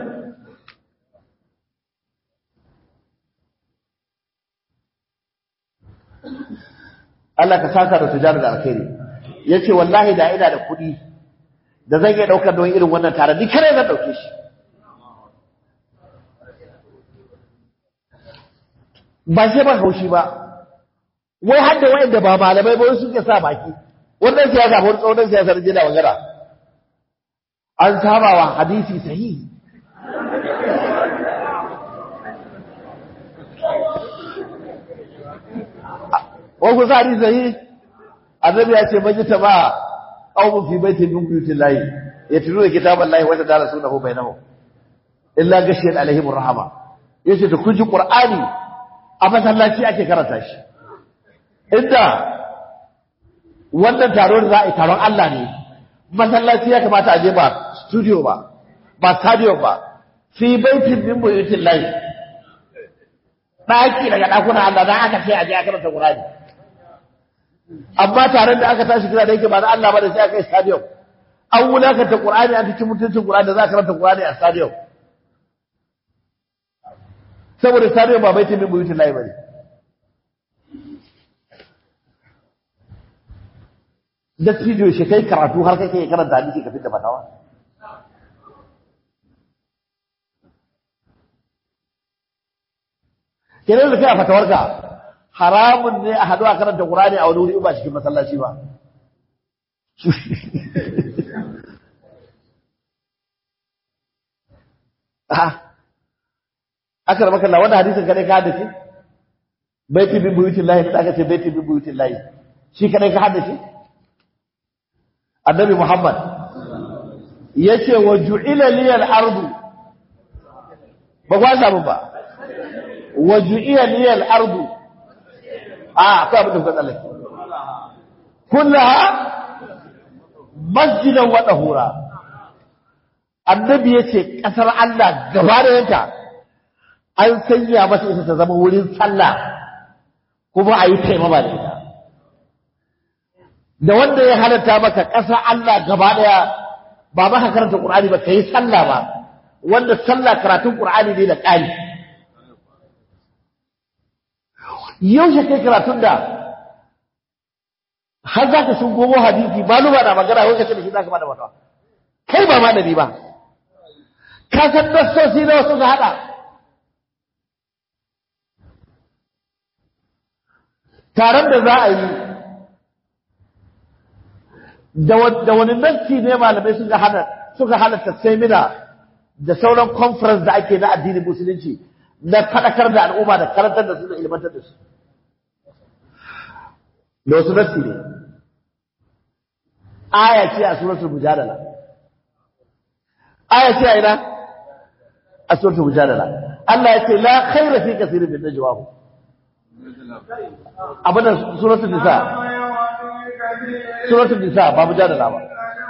Allah ka saka da tujar da alkhairi yace wallahi da ina da kuɗi da zan iya daukar don irin wannan tare ni kare zan dauke shi ba sai ba haushi ba wai hadda wa'anda ba malamai ba su ke sa baki wannan siyasa ko tsaunin siyasar jina magana an saba wa hadisi sahihi wani kusa hadisi sahihi annabi ya ce maji ta ba qaumun fi baitin min buyutin lahi yatluna kitaban lahi wa tadarasunahu bainahum illa gashiyat alaihim rahama yace da kun ji qur'ani a masallaci ake karanta shi inda wannan taro da za a yi taron Allah ne masallaci ya kamata a je ba studio ba ba stadium ba fi baitin min buyutin lahi daki daga dakunan Allah dan aka ce a je a karanta qur'ani amma taron da aka tashi kira da yake ba na Allah ba da sai aka yi stadium an wulakanta Qur'ani an cikin mutuncin Qur'ani da za ka karanta Qur'ani a stadium saboda stadium ba baitin min buyutin lahi bane da studio shi kai karatu har kake karanta hadisi ka fitta fatawa kenan da kai a fatawarka haramun ne a haɗu a karanta Qur'ani a wani wuri ba cikin masallaci ba aka rama kalla wanda hadisin kadai ka haddace baiti bin buyutin lahi da aka ce baiti bin buyutin lahi shi kadai ka haddace annabi muhammad yace wa ju'ila liyal ardu ba kwa samu ba waju'iya niyal ardu a akwai abin da kuka tsallake kullaha masjidan wa dahura annabi yace kasar Allah gaba da yanta an sanya masa ita ta zama wurin sallah kuma a yi taimama da ita da wanda ya halatta maka ƙasa Allah gaba daya ba maka karanta Qur'ani ba kai sallah ba wanda sallah karatun Qur'ani ne da ƙari yaushe kai karatun da har za ka sun gomo hadisi maluma na magana wai kace da shi za ka bada wata kai ba malami ba ka san nassosi na wasu ka hada taron da za a yi da wani nassi ne malamai suka hana suka halatta semina da sauran conference da ake na addinin musulunci na faɗakar da al'umma da karantar da su da ilmantar da su da wasu nassi ne aya ce a suratul mujadala aya ce a ina a suratul mujadala Allah ya ce la khaira fi kaseerin min najwahum abin da suratul nisa suratul nisa ba mujadala ba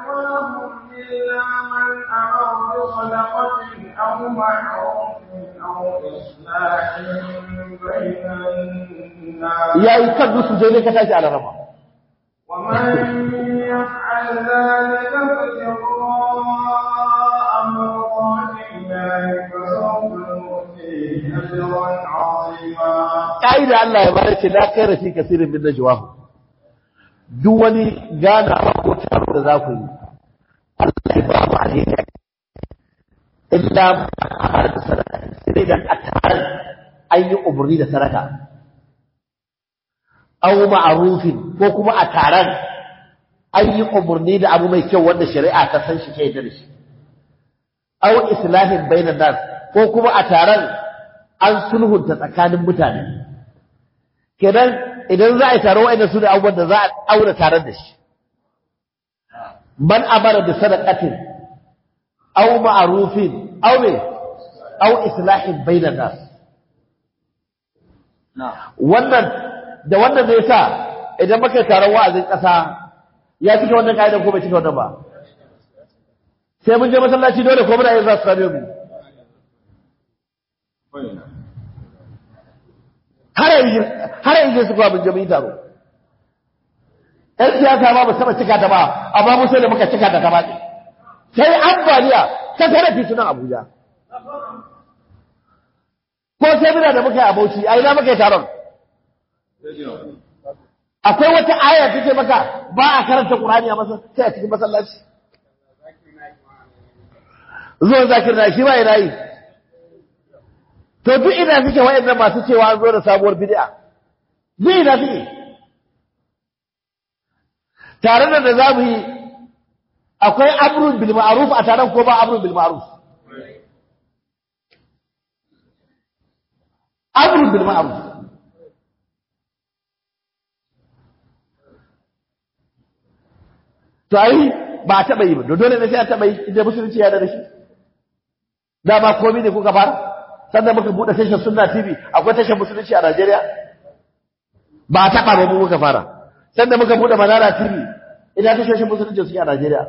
أو معروف أو إصلاح بين الناس ya yi kan dusu sai dai ka tashi a laraba ومن يفعل ذلك ابتغاء مرضات الله فسوف نؤتيه أجرا عظيما ƙa'ida Allah ya bada ce la kaira fi kasirin min najwahu duk wani gana ko taro da za ku yi Allah ya ba mu alheri illa ma da sadaka sai da a tare an yi umarni da sadaka aw ma'rufin ko kuma a taron an yi umarni da abu mai kyau wanda shari'a ta san shi ke da shi aw islahin bainan nas ko kuma a taron an sulhunta tsakanin mutane kenan idan za a yi taro wa'annan su da abubuwan da za a aure taron da shi man amara da sadaqatin aw ma'rufin aw me aw islahin bainan nas wannan da wannan zai sa idan muka yi taron wa'azin ƙasa ya cike wannan ka'idar ko bai cike wannan ba sai mun je masallaci dole ko muna yin za su same mu har yanzu su kuwa mun je mun yi taro ‘yan siyasa ba mu saba cika ta ba amma mu sai da muka cika ta ta baɗi sai ambaliya ta tare titunan abuja ko sai muna da muka yi abauci a ina muka yi taron akwai wata aya ta ce maka ba a karanta ƙurani a masa sai a cikin masallaci zuwan zakir na shi ba ina yi to duk ina suke wa'annan masu cewa an zo da sabuwar bid'a duk ina suke tare da da zamu yi akwai amrun bil ma'ruf a taron ko ba amrun bil ma'ruf amrun bil ma'ruf to ai ba a taɓa yi ba dole ne sai a taɓa yi inda musulunci ya da shi dama komai ne kuka fara sannan muka buɗe tashar sunna tv akwai tashar musulunci a najeriya ba a taɓa ba mu muka fara sannan muka buɗe manara tv ina tashoshin musulunci suke a najeriya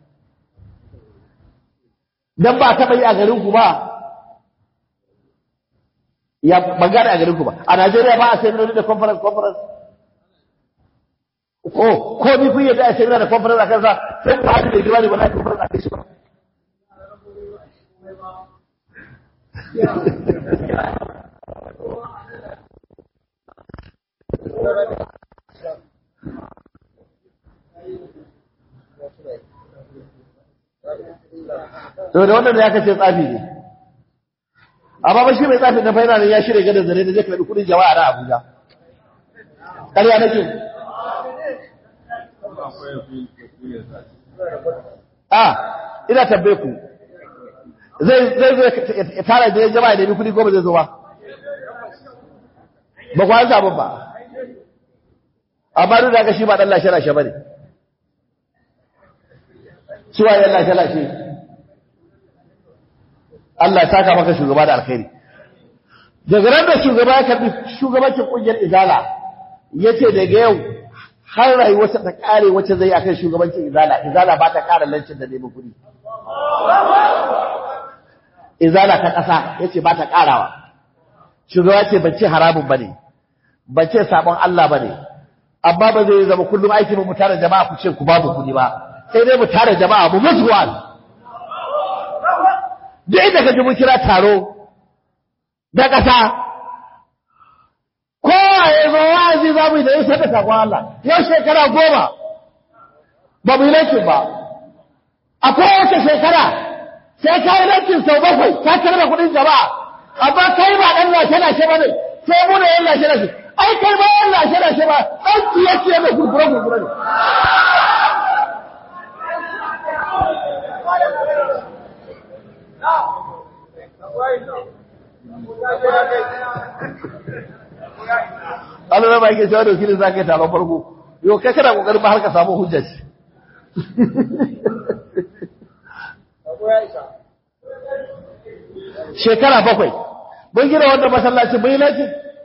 dan ba a taɓa yi a garin ku ba ya bangare a garin ku ba a najeriya ba a seminari da conference conference ko ko ni kun yadda a shirya da conference a kansa sai ku haɗu da girma ne ba na conference a kai shi ba to da wannan da ya kace tsafi ne amma ba shi mai tsafi na faina ne ya shirya gadon zare da zai karbi kudin jama'a na Abuja ƙarya nake a ina tabbe ku zai zai zai tara da jama'a da kudi ko ba zai zo ba ba ku an samu ba amma duk da haka shi ba dan lashe lashe bane suwa ya lashe lashe Allah ya saka maka shugaba da alkhairi daga ran da shugaba ya karbi shugabancin kungiyar izala yace daga yau har rayuwarsa ta kare wacce zai akan shugabancin izala izala ba ta kara lancin da neman kuɗi izala ta ƙasa yace ba ta karawa shugaba ce ban ce haramun bane ban ce sabon Allah bane amma ba zai zama kullum aiki mu tare jama'a ku ce ku babu kuɗi ba sai dai mu tare jama'a mu musu wa'azi duk inda ka ji mun kira taro da ƙasa kowa ya zo wa'azi za mu yi da yin da sakon Allah yau shekara goma ba mu yi laifin ba a kowace shekara sai ka yi laifin sau bakwai ka karɓa kuɗin jama'a amma kai ba ɗan lashe-lashe ba ne sai mu da yan lashe-lashe ai kai ba yan lashe-lashe ba ɗan ciye-ciye mai kurkure-kurkure ne Allah ba yake cewa da wakilin za ka yi taron farko yau kai kana kokarin ba har ka samu hujjar shi shekara bakwai mun gina wannan masallaci bai laki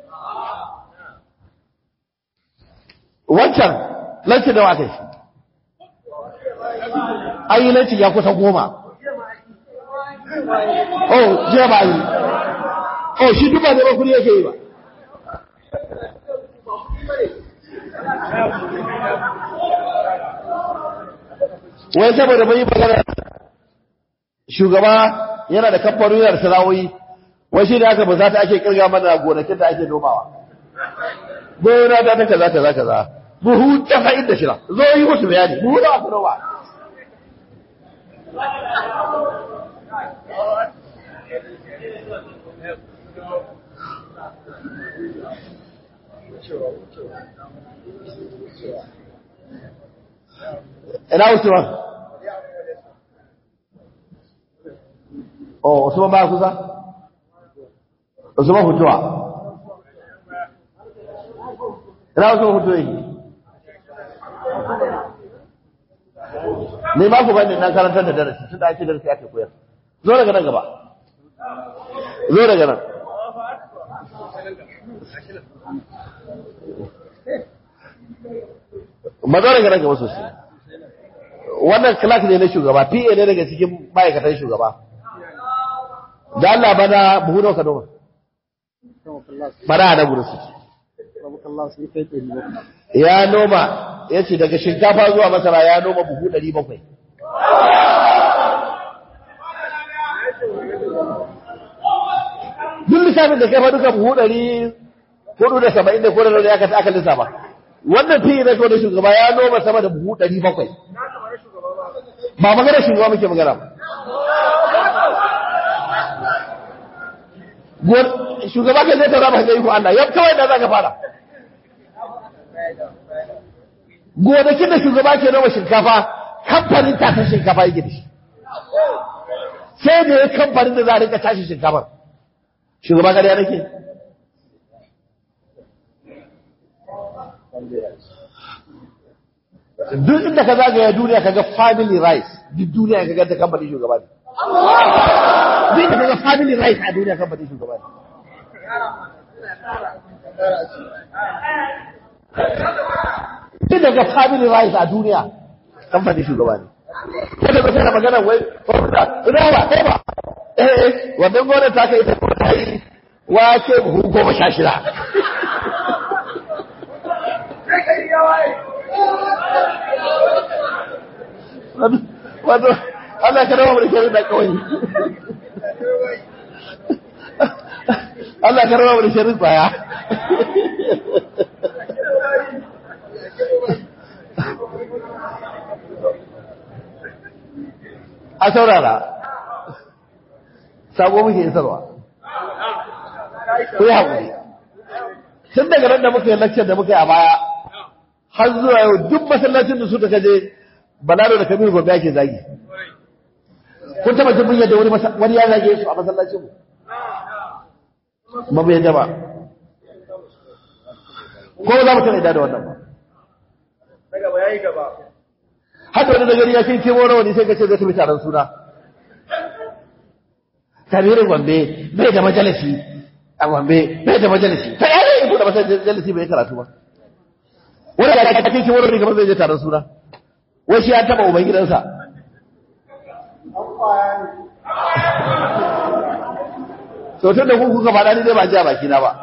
wancan lanci da wata shi ayi lanci ya kusa goma oh jiya ba yi oh shi duba da bakuri yake yi ba wai saboda bai yi magana shugaba yana da kamfanin yana da sana'o'i wai shi da aka ba za ta ake kirga mana gonakin da ake nomawa gona da ta kaza kaza kaza buhu tasa'in da shida zo yi musu bayani buhu da aka noma ina Usman oh Usman ba kusa Usman hutuwa ina Usman hutuwa yake ne ma ku bane na karantar da darasi tunda ake darasi ake koyar zo daga nan gaba zo daga nan mazo daga nan gaba sosai wannan class ne na shugaba PA ne daga cikin ma'aikatan shugaba da Allah bana buhu nawa ka noma bana da gurin su ya noma yace daga shinkafa zuwa masara ya noma buhu 700 duk lissafin da kai fa duka buhu 470 da ko da aka aka lissafa wannan fiye na da shugaba ya noma sama da buhu 700 ba magana shugaba muke magana ba shugaba kai zai tara ba ga iko Allah yau kawai da zaka fara gonakin da shugaba ke noma shinkafa kamfanin tasar shinkafa yake da shi sai da ya kamfanin da za a rika tashi shinkafar shugaba ƙarya nake duk inda ka zagaya duniya ka ga family rice duk duniya ka ga ta kamfanin shugaba ne duk inda ka ga family rice a duniya kamfanin shugaba ne duk da ga family rice a duniya kamfanin shugaba ne kada ba kana magana wai wanda rawa ba eh wannan gona ta kai ta kuma ta yi wace buhu goma sha shida wato Allah ka rawa mulkin da kawai Allah ka rawa mulkin tsaya a saurara sabo muke isarwa ku yi haƙuri tun daga nan da muka yi lakcin da muka yi a baya har zuwa yau duk masallacin da suka kaje balaro da kabiru gobe ake zagi kun taba jin yadda wani wani ya zage su a masallacin mu ba mu yadda ba ko za mu tana da wannan ba daga bayani gaba haka wani da gari ya kai kemo rawani sai ka ce zai tafi taron suna kabiru gombe bai da majalisi a gombe bai da majalisi ta yare ya buɗe majalisi bai karatu ba wani da ake cikin wani kamar zai je taron suna wai shi ya taɓa uban gidansa to tun da kuka faɗa ni dai ba ji a bakina ba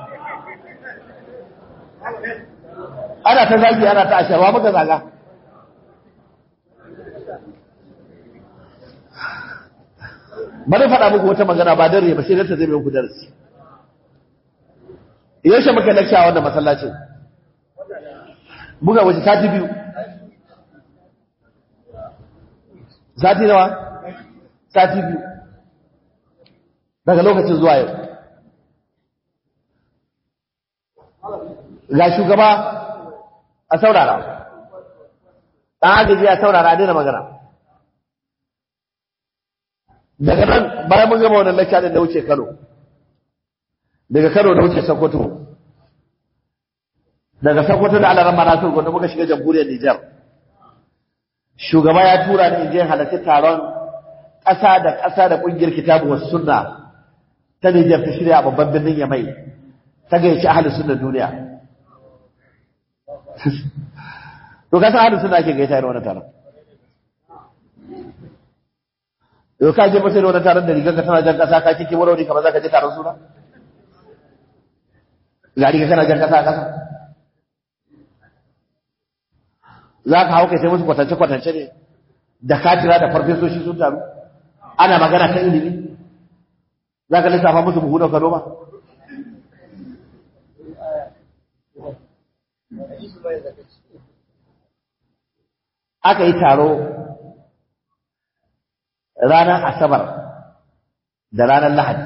ana ta zagi ana ta asharwa maka zaga bari faɗa muku wata magana ba dare ba sai da ta zai muku darasi yaushe muka lakta a wannan masallacin buga waje sati biyu sati nawa sati biyu daga lokacin zuwa yau ga shugaba a saurara ɗan agaji a saurara a daina magana daga nan bayan mun gama wannan lakka din da wuce Kano daga Kano da wuce Sokoto daga Sokoto da Allah ramma Nasir gwanda muka shiga jamhuriyar Nijar shugaba ya tura ni je halarci taron ƙasa da ƙasa da ƙungiyar kitabu wasu sunna ta Nijar ta shirya a babban birnin Yamai ta gayyaci ahalin sunna duniya to ka san ahalin sunna ake gaita irin wannan taron yau ka je masai da wani taron da rigar ka tana jan kasa ka kike wani kamar za ka je taron suna ga riga kana jan kasa a kasa za ka hau kai sai musu kwatance-kwatance ne da katira da farfesoshi sun taru ana magana kan ilimi za ka lissafa musu buhu da kano ba aka yi taro ranar asabar da ranar lahadi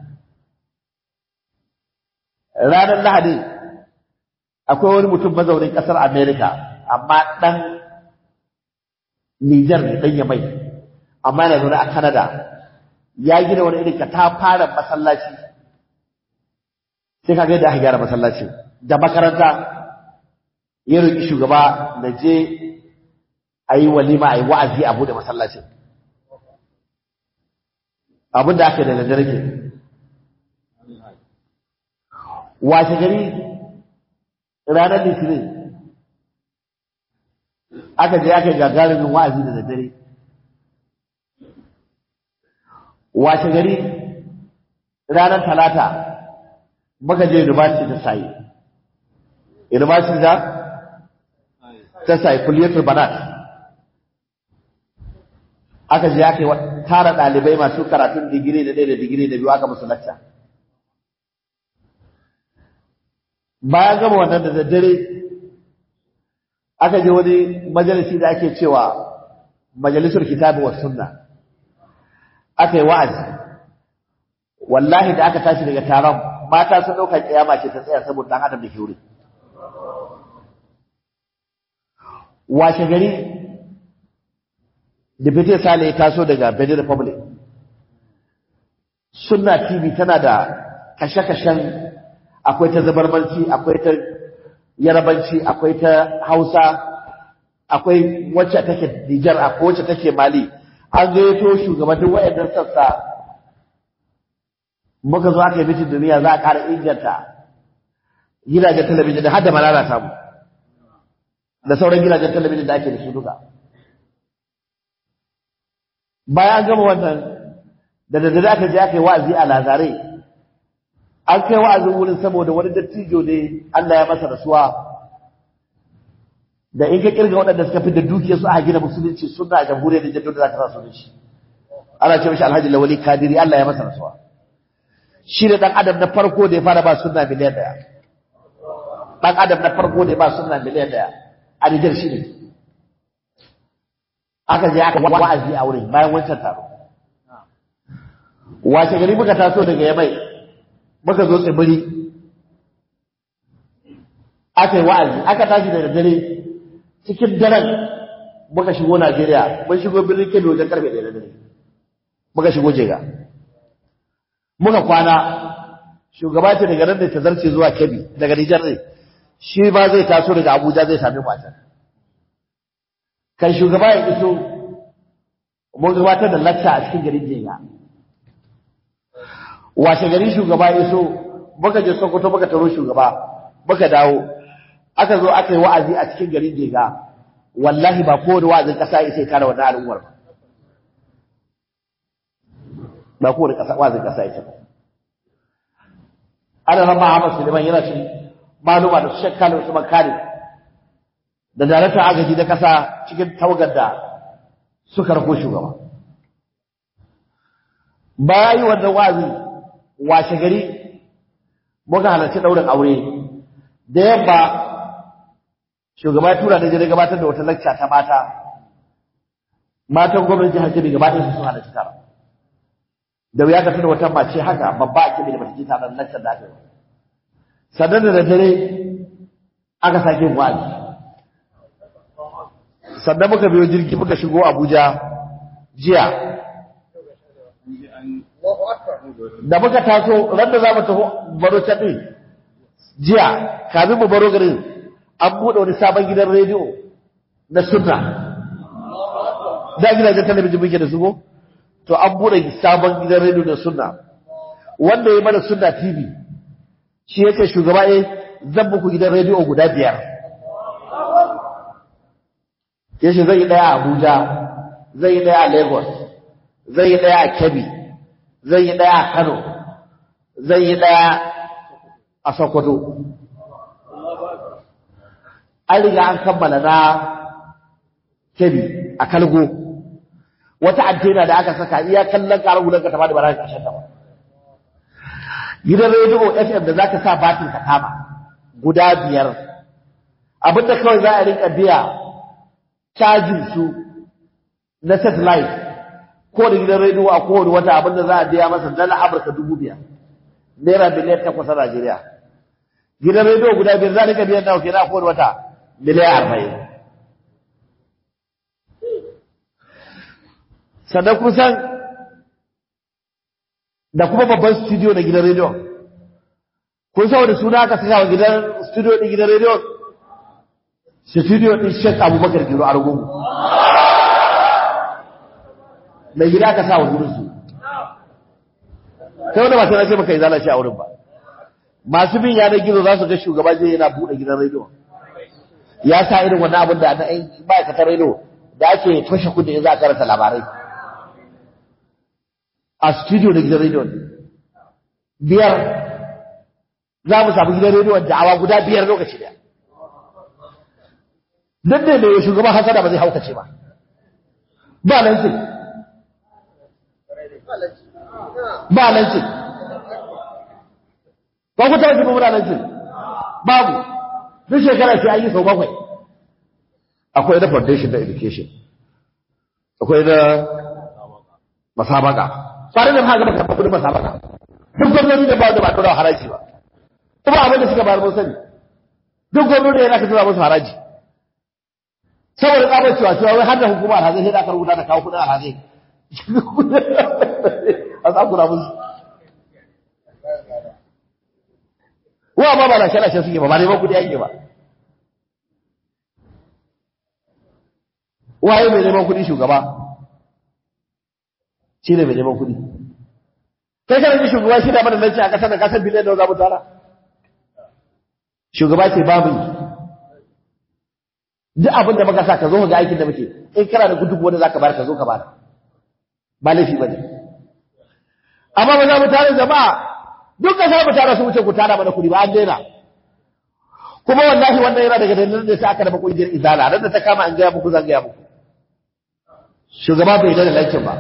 ranar lahadi akwai wani mutum mazaunin ƙasar amerika amma ɗan nijar ne ɗan yamai amma yana zaune a canada ya gina wani irin ka ta fara masallaci sai ka ga yadda aka gyara masallaci da makaranta ya roƙi shugaba da je a yi walima a yi wa'azi a buɗe masallacin abin da aka da daddare ke washe gari ranar litinin aka je aka gagarumin wa'azi da daddare washe gari ranar talata muka je university ta sayi university da ta sayi kulliyatul banat aka je aka yi tara ɗalibai masu karatun digiri da ɗaya da digiri da biyu aka musu lacca bayan gama wannan da daddare aka je wani majalisi da ake cewa majalisar kitabu wa sunna aka yi wa'azi wallahi da aka tashi daga taron mata sun ɗaukar kiyama ce ta tsaya saboda ɗan adam da ke wuri washe gari Deputy Sale ya taso daga Benin Republic. Sunna TV tana da kashe-kashen akwai ta zabarmanci, akwai ta yarabanci, akwai ta Hausa, akwai wacce take Nijar, akwai wacce take Mali. An gayyato shugabannin wayannan sassa muka zo aka yi mitin duniya za a ƙara inganta gidajen talabijin da har da malala samu da sauran gidajen talabijin da ake da su duka. bayan gama wannan da daddare aka je aka yi wa'azi a lazare an kai wa'azin wurin saboda wani dattijo ne Allah ya masa rasuwa da in ka kirga waɗanda suka fi da dukiyar su a gina musulunci suna a jamhuriyar da jaddo da za ka sa su shi ana ce mishi alhaji lawali kadiri Allah ya masa rasuwa shi ne ɗan adam na farko da ya fara ba sunna miliyan ɗaya ɗan adam na farko da ya ba sunna miliyan ɗaya a Nijar shi ne aka je aka wa'azi a wurin bayan wancan taro wace gari muka taso daga yamai muka zo tsibiri aka yi wa'azi aka tashi daga dare cikin daren muka shigo Najeriya mun shigo birnin Kebbi wajen karfe ɗaya da dare muka shigo jega muka kwana shugaba ce daga nan da ta zarce zuwa Kebbi daga Nijar ne shi ba zai taso daga Abuja zai sami matan kan shugaba ya iso mun gabatar da lacca a cikin garin jega washe gari shugaba ya so muka je sokoto muka taro shugaba muka dawo aka zo aka yi wa'azi a cikin garin jega wallahi ba kowane wa'azin kasa ya sai kare wannan al'ummar ba ba kowane kasa wa'azin kasa ya sai ana rama Ahmad Suleiman yana shi maluma da shakka da Usman Kare da daraktan agaji da kasa cikin tawagar da suka rako shugaba bayan wannan wa'azi washe gari muka halarci ɗaurin aure da yamma shugaba ya tura da jere gabatar da wata lacca ta mata matan gwamnati jihar Kebbi gaba ɗaya sun halarci tara da wuya ka tuna wata mace haka babba a Kebbi da bata ji taron laccar da aka yi sannan da dare aka sake wa'azi sannan muka biyo jirgi muka shigo Abuja jiya da muka taso ran da za mu taho baro can ɗin jiya kamin mu baro garin an buɗe wani sabon gidan rediyo na sunna da gidajen talabijin muke da su ko to an buɗe sabon gidan rediyo na sunna wanda ya mana sunna tv shi yake shugaba eh zan muku gidan rediyo guda biyar yace zai yi ɗaya a abuja zai yi ɗaya a lagos zai yi ɗaya a kebbi zai yi ɗaya a Kano, zai yi ɗaya a Sokoto. An riga an kammala na kebi a kalgo, wata antena da aka saka iya kallon ƙarar gudan ka taba da bara ƙarshen ta ba. Gidan rediyo FM da za ka sa batin ka kama guda biyar, abinda kawai za a rinka biya cajin su na satellite kowane gidan rediyo a kowane wata abinda za a biya masa dala amurka dubu biyar naira miliyan takwas a najeriya gidan rediyo guda biyar za a rika biyan nawa kenan a kowane wata miliyan arba'in sannan kun san da kuma babban studio na gidan rediyo kun san wani suna aka saka wa gidan studio ɗin gidan rediyo studio ɗin shek abubakar giro argungu mai gida ka sa wa gurinsu kai wanda masu nace maka izala shi a wurin ba masu bin yanar gizo za su ga shugaba zai yana buɗe gidan rediyo ya sa irin wannan abin da na ma'aikatar rediyo da ake toshe kudi in za a karanta labarai a studio da gidan rediyo biyar za mu samu gidan rediyo da awa guda biyar lokaci daya duk da mai shugaban hasada ba zai haukace ba ba nan ce ba lancin ba ku taɓa jima muna lancin babu duk shekara sai an yi sau bakwai akwai na foundation na education akwai na masabaka kwanan da haka maka kudin masabaka duk gwamnati da ba da ba tura haraji ba kuma abin da suka bayar mun sani duk gwamnati yana ka tura musu haraji saboda tsabar cewa cewa wai har da hukumar alhazai sai da aka rubuta da kawo kudin alhazai a tsakura musu wa ba ba lashe-lashe suke ba ba neman kudi ake ba waye mai neman kudi shugaba shi ne mai neman kudi kai kana ji shugaba shi da mana nan ce a kasar da kasar biliyan da za mu tara shugaba ce babu duk abin da muka sa ka zo ga aikin da muke in kana da gudu wanda za ka bayar ka zo ka bayar ba laifi ba ne amma ba za mu tare jama'a duk ka mu tare su wuce ku tara mana kuɗi ba an daina kuma wallahi wannan yana daga dalilin da sai aka raba kungiyar izala ran da ta kama an gaya muku zan gaya muku shugaba bai yarda da lankin ba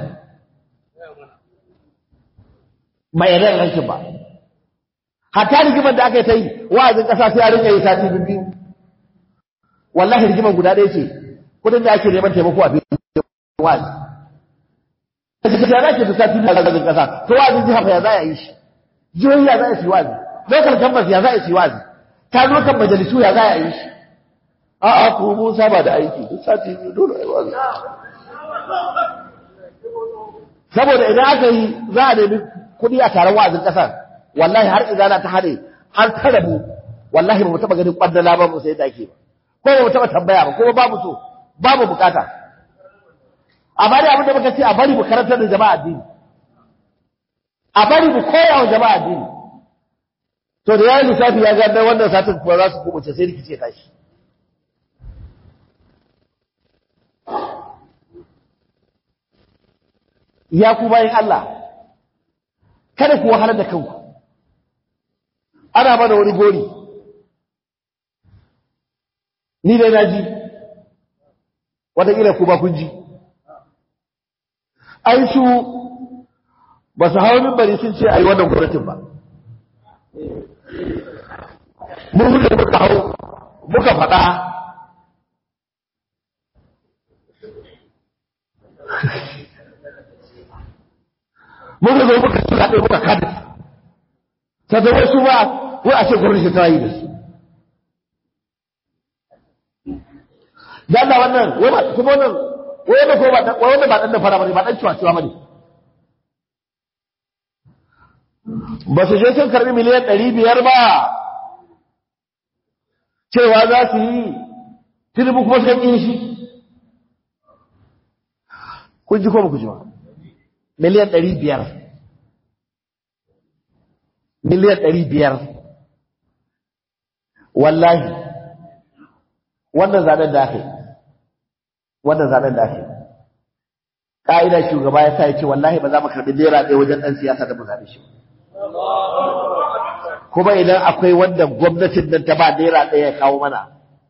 bai yarda da lankin ba hatta rigimar da aka yi ta yi wa'azin ƙasa sai a rinka yi sati biyu wallahi rigimar guda ɗaya ce kudin da ake neman taimako a filin wa'azi da za ke da sati biyu a zagin kasa to wa'azin jiha fa ya za a yi shi jihohi ya za a yi wa'azi local campus ya za a yi wa'azi ta zo kan majalisu ya za a yi shi a'a ko mun saba da aiki duk sati biyu dole ai wa'azi saboda idan aka yi za a nemi kuɗi a taron wa'azin ƙasar wallahi har izana ta haɗe har ta rabu wallahi ba mu taɓa ganin ƙwandala ba mu sai da ake ba ko ba mu taɓa tambaya ba ko babu so babu bukata a bari abin da muka ce a bari mu karantar da jama'a addini a bari mu koya wa jama'a addini to da yayin lissafi ya ga wannan satin kuwa za su kubuce sai rikice tashi ya ku bayan Allah kada ku wahalar da kanku ana mana wani gori ni dai na ji wataƙila ku ba kun ji ai su ba su hawa mimbari sun ce a yi wannan gwamnatin ba mun hudu muka hau muka faɗa muka zo muka suna ɗaya muka kada ta zama su ba wai a ce gwamnati ta yi da su da Allah wannan wai ba kuma wannan wai wanda ko ba wai wanda ba dan da fara bane ba dan ciwa ciwa bane ba su je sun karbi miliyan ɗari biyar ba cewa za su yi tinubu kuma suka ƙin shi kun ji ko ba ku ji ba miliyan ɗari biyar miliyan ɗari biyar wallahi wannan zaɓen da aka yi wannan zaɓen da aka yi ƙa'ida shugaba ya sa ya ce wallahi ba za mu karɓi naira ɗaya wajen ɗan siyasa da mu zaɓe shi kuma idan akwai wanda gwamnatin nan ta ba naira ɗaya ya kawo mana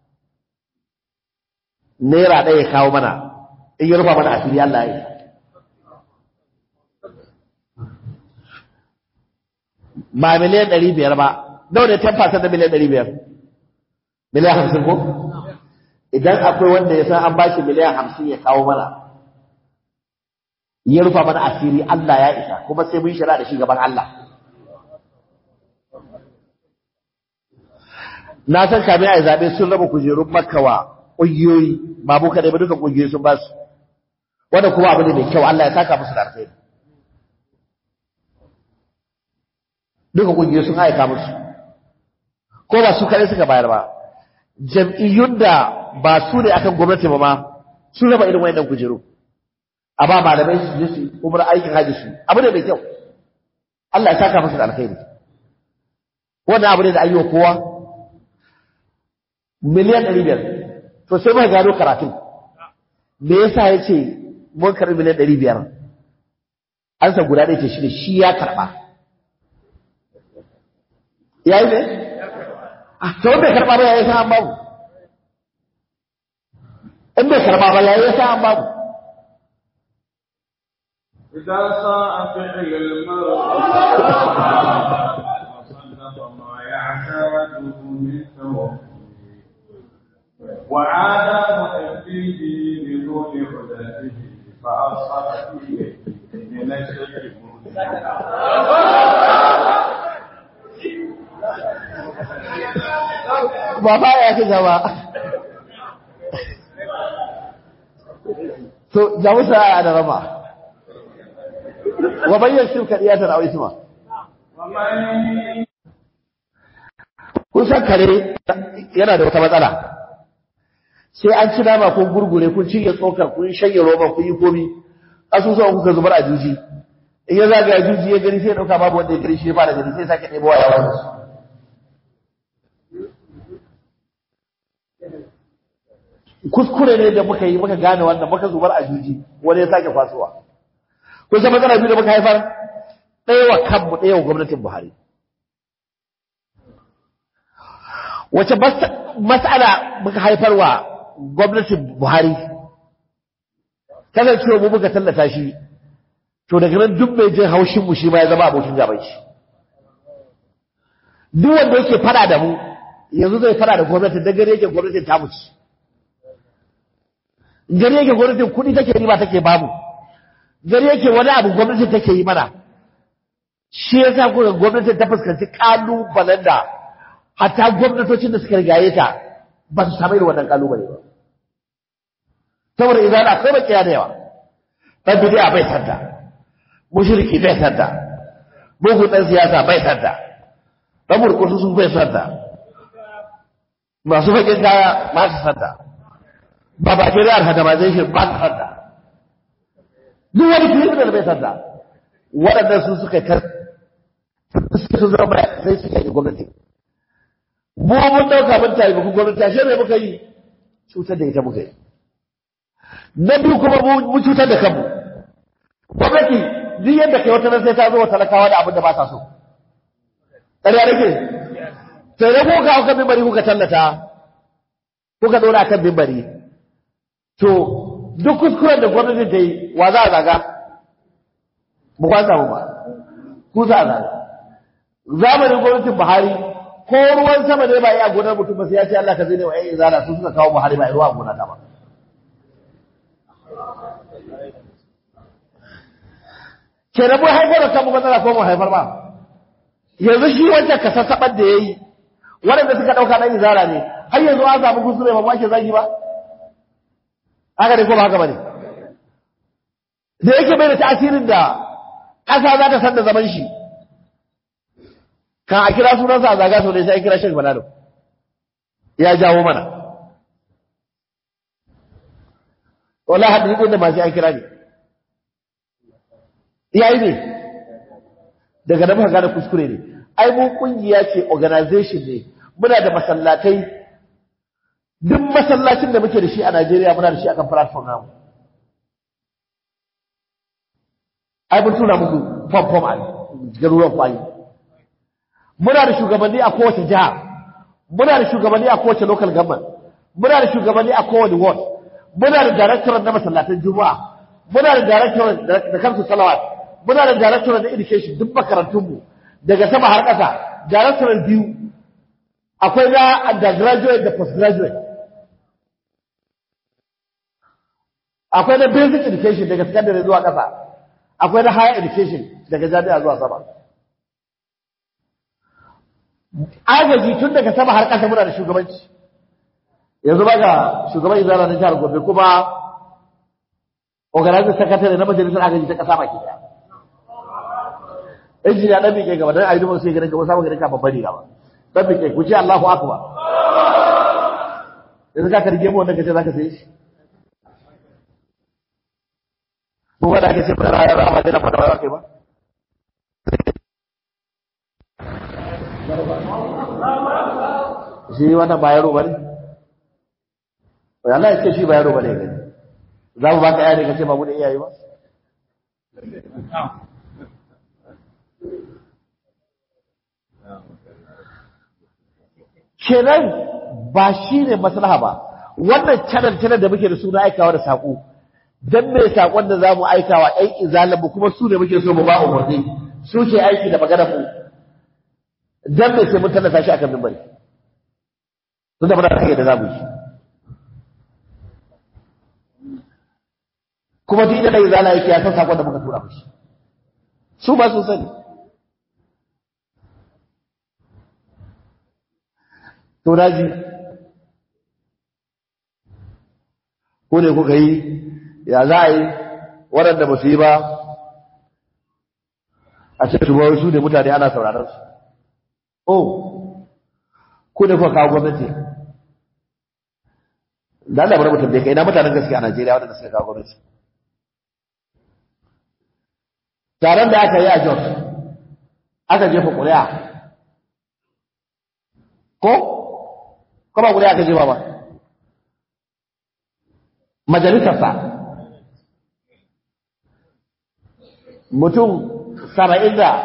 naira ɗaya ya kawo mana in yi rufa mana asiri Allah ya yi ba miliyan ɗari biyar ba nawa ne 10% da miliyan ɗari biyar miliyan hamsin ko idan akwai wanda ya san an bashi miliyan hamsin ya kawo mana ya rufa mana asiri Allah ya isa kuma sai mun shira da shi gaban Allah na san kame a zaɓe sun raba kujerun makawa ƙungiyoyi ba mu kaɗai ba duka ƙungiyoyi sun ba su wanda kuma abu ne mai kyau Allah ya saka musu da alkhairi duka ƙungiyoyi sun aika musu ko ba su kaɗai suka bayar ba jam'iyyun da ba su ne akan gwamnati ba ma sun raba irin wayannan kujeru a ba malamai su je su umar aikin haji su abu ne mai kyau Allah ya saka musu da alkhairi wannan abu ne da ayyuka kowa miliyan ɗari biyar to sai muka gano karatun me yasa ya ce mun karɓi miliyan ɗari biyar an sa guda ɗaya ce shi ne shi ya karɓa ya yi ne? a ta wanda karɓa ba ya yi sa'an babu in bai karɓa ba ya yi sa'an babu إذا ساء فعل المرء وصدق ما يعتاده من توكل وعاد مؤديه بدون هدته فأصبح فيه من الشرك ba ba ya ci gaba to jamusa a da rama wa bayyana shirka diyatar a isma ومن kun san kare yana da wata matsala sai an ci nama kun gurgure kun cinye tsokar kun shanye roban kun yi komi asusuwan kuka zubar a juji in ya zagaya juji ya gani sai ya dauka babu wanda ya gani shi ya fara gani sai ya sake ɗebo wa yawon su kuskure ne da muka yi muka gane wannan muka zubar a juji wani ya sake kwasuwa kun san matsala biyu da muka haifar ɗaya wa kanmu ɗaya wa gwamnatin buhari wace mas'ala muka haifarwa gwamnatin Buhari kasancewa mu muka tallata shi to daga nan duk mai jin haushin mu shi ma ya zama abokin gaban shi duk wanda yake fada da mu yanzu zai fada da gwamnatin da gare yake gwamnatin ta muci gare yake gwamnatin kuɗi take riba take bamu gare yake wani abu gwamnatin take yi mana shi yasa kuka gwamnatin ta fuskanci kalubalen da hatta gwamnatocin da suka rigaye ta ba su samu irin wannan kalubale ba saboda idan akwai bakiya da yawa dan bidiya bai sadda mushriki bai sadda bugu dan siyasa bai sadda dan murkusu sun bai sadda masu bakin kaya ba su sadda ba ba ke da organization ba su sadda duk wani criminal bai sadda waɗannan su suka kar su zama sai suka yi gwamnati mu mun dauka mun tayi muku gwamnati ashe me muka yi cutar da ita muka yi na biyu kuma mu cutar da kanmu gwamnati duk yadda kai wata sai ta zo wa talakawa da abin da ba sa so ƙarya nake sai da kuka hau kan mimbari kuka tallata kuka dora kan mimbari to duk kuskuren da gwamnati ta yi wa za a zaga ba kwa samu ba ku za a zaga zamanin gwamnatin buhari ko ruwan sama ne ba yi a gonar mutum ba sai ya ce Allah ka zai ne wa ƴan izala su suka kawo buhari ba yi ruwa a gonar ta ba ke da mun haifar da kanmu matsala ko mu haifar ba yanzu shi wancan ka sassaɓar da ya yi waɗanda suka ɗauka ɗan izara ne har yanzu an samu kuskure ba ake zagi ba haka ne ko ba haka ba ne da yake bai da tasirin da ƙasa za ta san da zaman shi kan a kira sunansa a zaga sau da sai a kira shek balalo ya jawo mana wala hadin da masu an kira ne yayi ne daga nan muka gane kuskure ne ai mu kungiya ce organization ne muna da masallatai duk masallacin da muke da shi a Najeriya muna da shi akan platform namu ai mun tura muku form form a garuruwan kwayi muna da shugabanni a kowace jiha muna da shugabanni a kowace local government muna da shugabanni a kowane ward muna da director na masallatan juma'a muna da director da kansu salawat muna da director na education duk makarantunmu daga sama har ƙasa director biyu akwai na undergraduate da postgraduate akwai na basic education daga secondary zuwa ƙasa akwai na higher education daga jami'a zuwa sama agaji tun daga sama har ƙasa muna da shugabanci yanzu ba ga shugaban izala na jihar gobe kuma organizing secretary na majalisar agaji ta ƙasa baki daya injiniya dan mike gaba dan ayyukan sai gidan gaba samu gidan ka babban riga ba dan mike ku ce Allahu akbar yanzu ka karge mu wanda kace zaka sai shi mu wanda kace ba ra ra ma da fada ba kai ba shi wannan ba yaro bane wai Allah ya ce shi ba yaro bane gani za mu baka yare kace ba mu da iyaye ba kenan ba shi ne maslaha ba wannan channel channel da muke da suna aikawa da saƙo dan me saƙon da zamu aikawa ɗan izalan mu kuma su ne muke so mu ba umarni su ke aiki da magana mu dan me sai mun tallata shi akan mimbari tun da muna da da zamu yi kuma duk da izala yake ya san saƙon da muka tura mishi su ba su sani to daji ko ne kuka yi ya za a yi waɗanda ba su yi ba a ce tuba su ne mutane ana sauraron su oh ko ne kuka kawo gwamnati da Allah bari mutum da kai na mutanen gaskiya a Najeriya waɗanda suka kawo gwamnati taron da aka yi a Jos aka jefa ƙuri'a ko ko ba guda aka jefa ba majalisarsa mutum saba'in da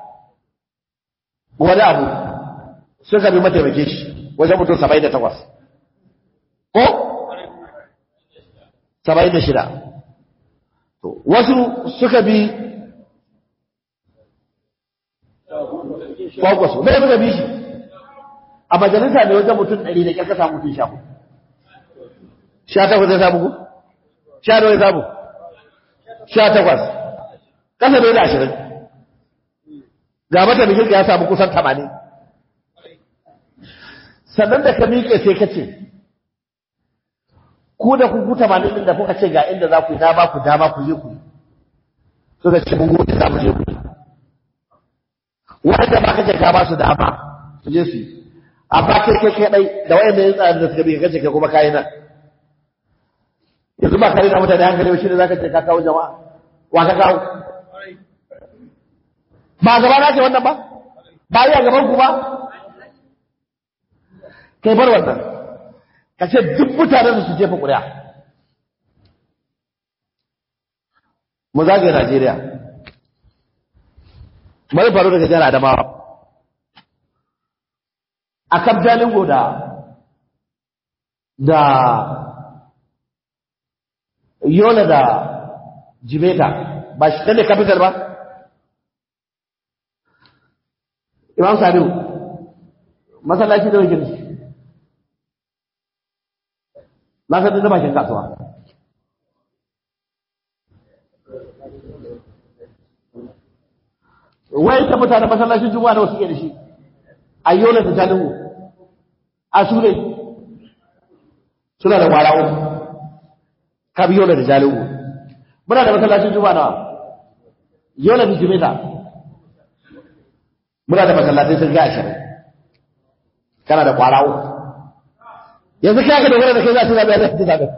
wani abu suka bi mataimake shi wajen mutum saba'in da takwas ko saba'in da shida wasu suka bi kwakwaso mai suka bi shi a majalisa ne wajen mutum ɗari da ƙyar ka samu mutum sha hudu sha takwas ya samu ku sha nawa ya samu sha takwas ƙasa da ashirin ga mata bikin ya samu kusan tamanin sannan da ka miƙe sai ka ce ku da ku tamanin ɗin da kuka ce ga inda za ku yi dama ku dama ku je ku yi suka ce mun gode za mu je ku yi wanda ba kace ka ba su dama su je su yi amma kai kai kai dai da wayanda ya tsaya da suka bi kace kai kuma kai nan yanzu ba kai da mutane hankali shi ne zaka ce ka kawo jama'a wa ka kawo ba gaba na ce wannan ba ba yi a gaban ku ba kai bar wannan ka ce duk mutanen su jefa ƙuri'a mu zagaye Najeriya mai faru daga jihar Adamawa a kan Jalingo da da Yola da Jimeta ba shi ne capital ba Imam Sadiu masallaci da wajen na san da bakin kasuwa wai ta mutane masallacin juma'a da wasu ke da shi a yola da jalingo a su ne suna da kwara uku ka bi yola da jalingo muna da masallacin juma'a nawa yola da jimeta muna da masallacin sun ga ashirin kana da kwara uku yanzu kai ka dogara da kai za su zaɓe a zai zaɓe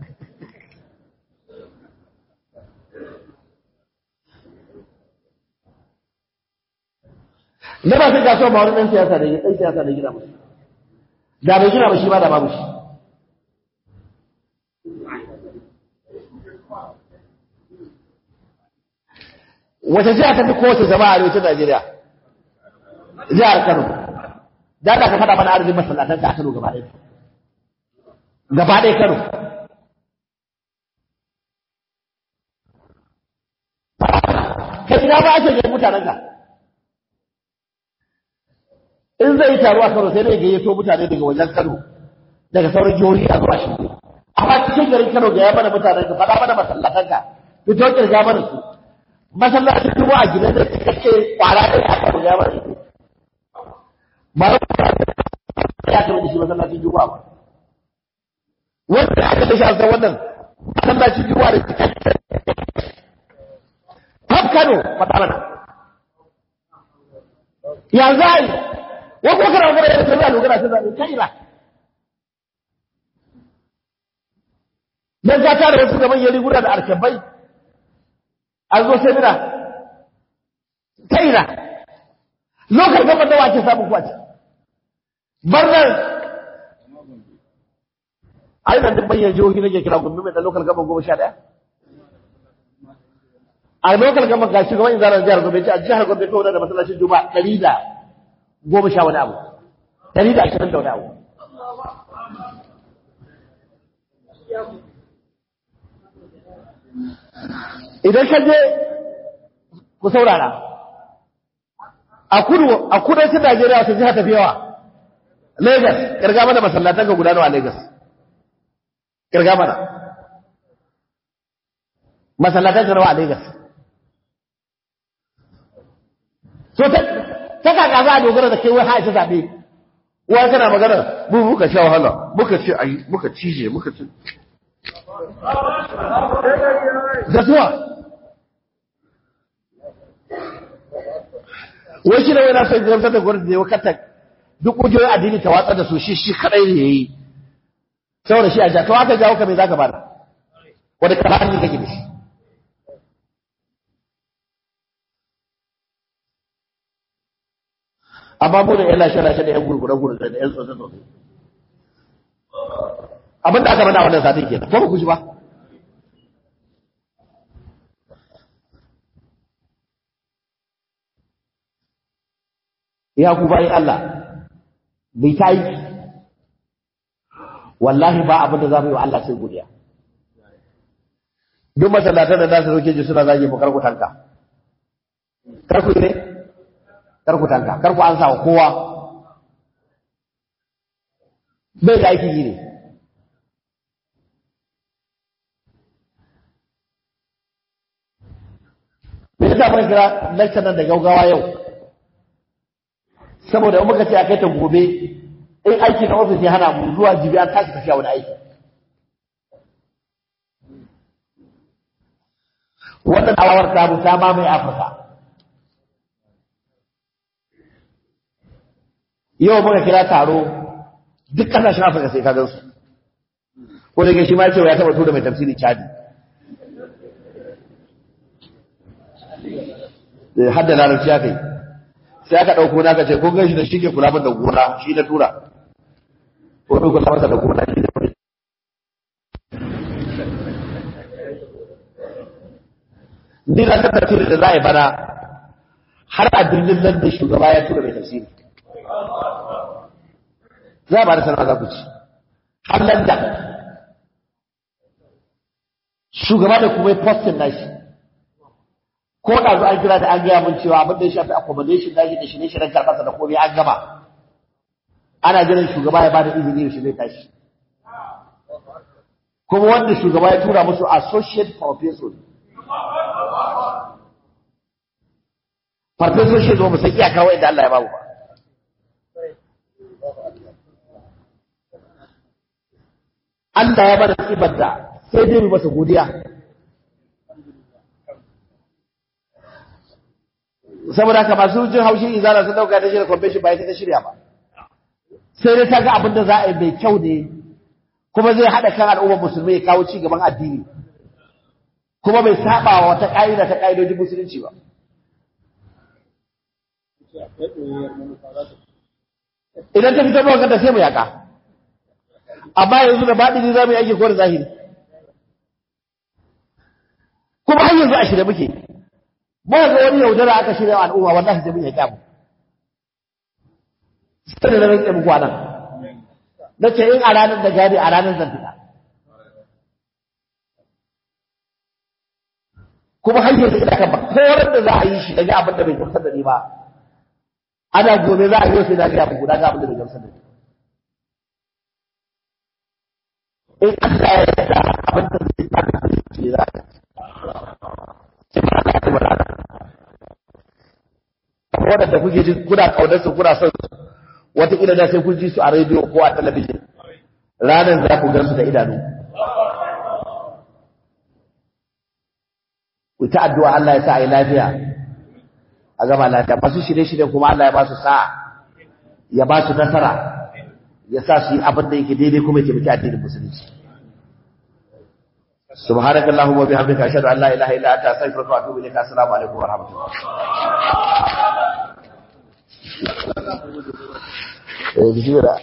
na ba sai kasuwa ba wani ɗan siyasa da ɗan siyasa da gina musu da bai gina ba shi ba da babu shi wace jiha ta fi kowace jama'a a arewacin Najeriya jihar Kano da ka faɗa mana arzikin masallatan ta a Kano gaba ɗaya gaba ɗaya Kano kai ina ba ake yin mutanen ka in zai yi taro a Kano sai dai gayyato mutane daga wajen Kano daga sauran jihohi a zuwa shi amma cikin garin Kano ga ya mana mutanen ka faɗa mana masallatan ka fito kirga mana su masallacin kuma a gidan da kake kwara da ya Kano ga ya mana su ba ya kama da shi masallacin juma'a ba wanda aka da shi a wannan masallacin juma'a da kaf Kano faɗa mana ya za a yi wa kuma kana magana da sai lugara sai zabe kai ba dan ka tare wasu gaban yari guda da arkabai an zo sai mina kai na lokacin gaban da wake samu kwaci barnan ai nan duk bayyana jihohi nake kira gumbi mai da lokal gaban goma sha ɗaya a lokal gaban ga shugaban inzarar jihar Gombe ce a jihar Gombe kawai da masallacin Juma'a ɗari da goma sha wani abu ɗari da ashirin da wani abu idan ka je ku saurara a kudu a kudancin Najeriya wata jiha tafi yawa Lagos kirga mana masallatan ka guda nawa Lagos kirga mana masallatan ka nawa a Lagos so ta ta kaka za a dogara da kai wai ha ita zabe wa kana magana mu muka sha wahala muka ce ai muka cije muka ce da zuwa wai shi ne wai na son gamsar da gwamnati da ya wakata duk ƙungiyoyin addini ta watsar da su shi shi kadai ne yayi saboda shi a ja to aka jawo ka me zaka bada wanda ka hannu kake da shi amma mu da yan lashe lashe da yan gurgure gurgure da yan tsotse tsotse abin da aka mana wannan satin kenan ko ba ku ji ba ya ku bayi Allah bai ta yi wallahi ba abin da za mu yi wa Allah sai godiya duk masallatan da za su roke ji suna zage mu karku tanka karku ne karku tanka karku an sa wa kowa bai da aiki ne me yasa muka kira lecture nan da gaugawa yau saboda in muka ce a kai ta gobe in aiki na ofis ya hana mu zuwa jibi an tashi tafiya wani aiki wannan awar ta mu ta mamaye afirka yau muka kira taro duk kasashen afirka sai ka gan su ko da shi ma cewa ya taba tura mai tafsiri chadi da hadda larabci aka yi sai aka ɗauko na ka ce kun gan shi da shi ke kula min da gona shi na tura ko ɗauko kula masa da gona shi da ni na ta tafsiri da za a yi bana har a birnin nan da shugaba ya tura mai tafsiri za a ba da sanarwa za ku ci har nan da shugaba da kuma postin nashi ko da zo an kira da an gaya mun cewa abin da ya shafi accommodation nashi da shirye shiryen karɓarsa da komai an gama ana jiran shugaba ya bada izini yaushe zai tashi kuma wanda shugaba ya tura musu associate professor farfesor shi zo musan iyaka wa inda Allah ya babu ba Allah ya bada tsibar da sai dai mu masa godiya saboda haka masu jin haushin izara sun dauka ta shirya convention ba ita ta shirya ba sai dai ta ga abin da za a yi mai kyau ne kuma zai haɗa kan al'ummar musulmi ya kawo ci gaban addini kuma bai saba wa wata ƙa'ida ta ƙa'idojin musulunci ba idan ta fito mawa kanta sai mu yaƙa amma yanzu da baɗini za mu yi aiki ko da zahiri kuma har yanzu a shirya muke ba ga wani yaudara aka shirya al'umma wallahi sai mun yaƙi abu sai da rantsa muku anan na ce in a ranar da gani a ranar zan fita kuma har yanzu ina kan ba koran da za a yi shi daga abin da bai gamsar da ni ba ana gobe za a yi sai na ga abu guda ga abin da bai gamsar da ni in Allah ya yarda abin da zai ta da shi za ka waɗanda kuke ji kuna kaunar su kuna son su wataƙila da sai kun ji su a rediyo ko a talabijin ranar za ku gan su da idanu ku ta addu'a Allah ya sa a yi lafiya a gama lafiya masu shirye-shirye kuma Allah ya ba su sa'a ya ba su nasara ya sa su yi abin da yake daidai kuma ya taimaki addinin musulunci subhanaka allahumma wa bihamdika ashhadu an la ilaha illa anta astaghfiruka wa atubu ilayka assalamu alaikum wa rahmatullah eh bismillah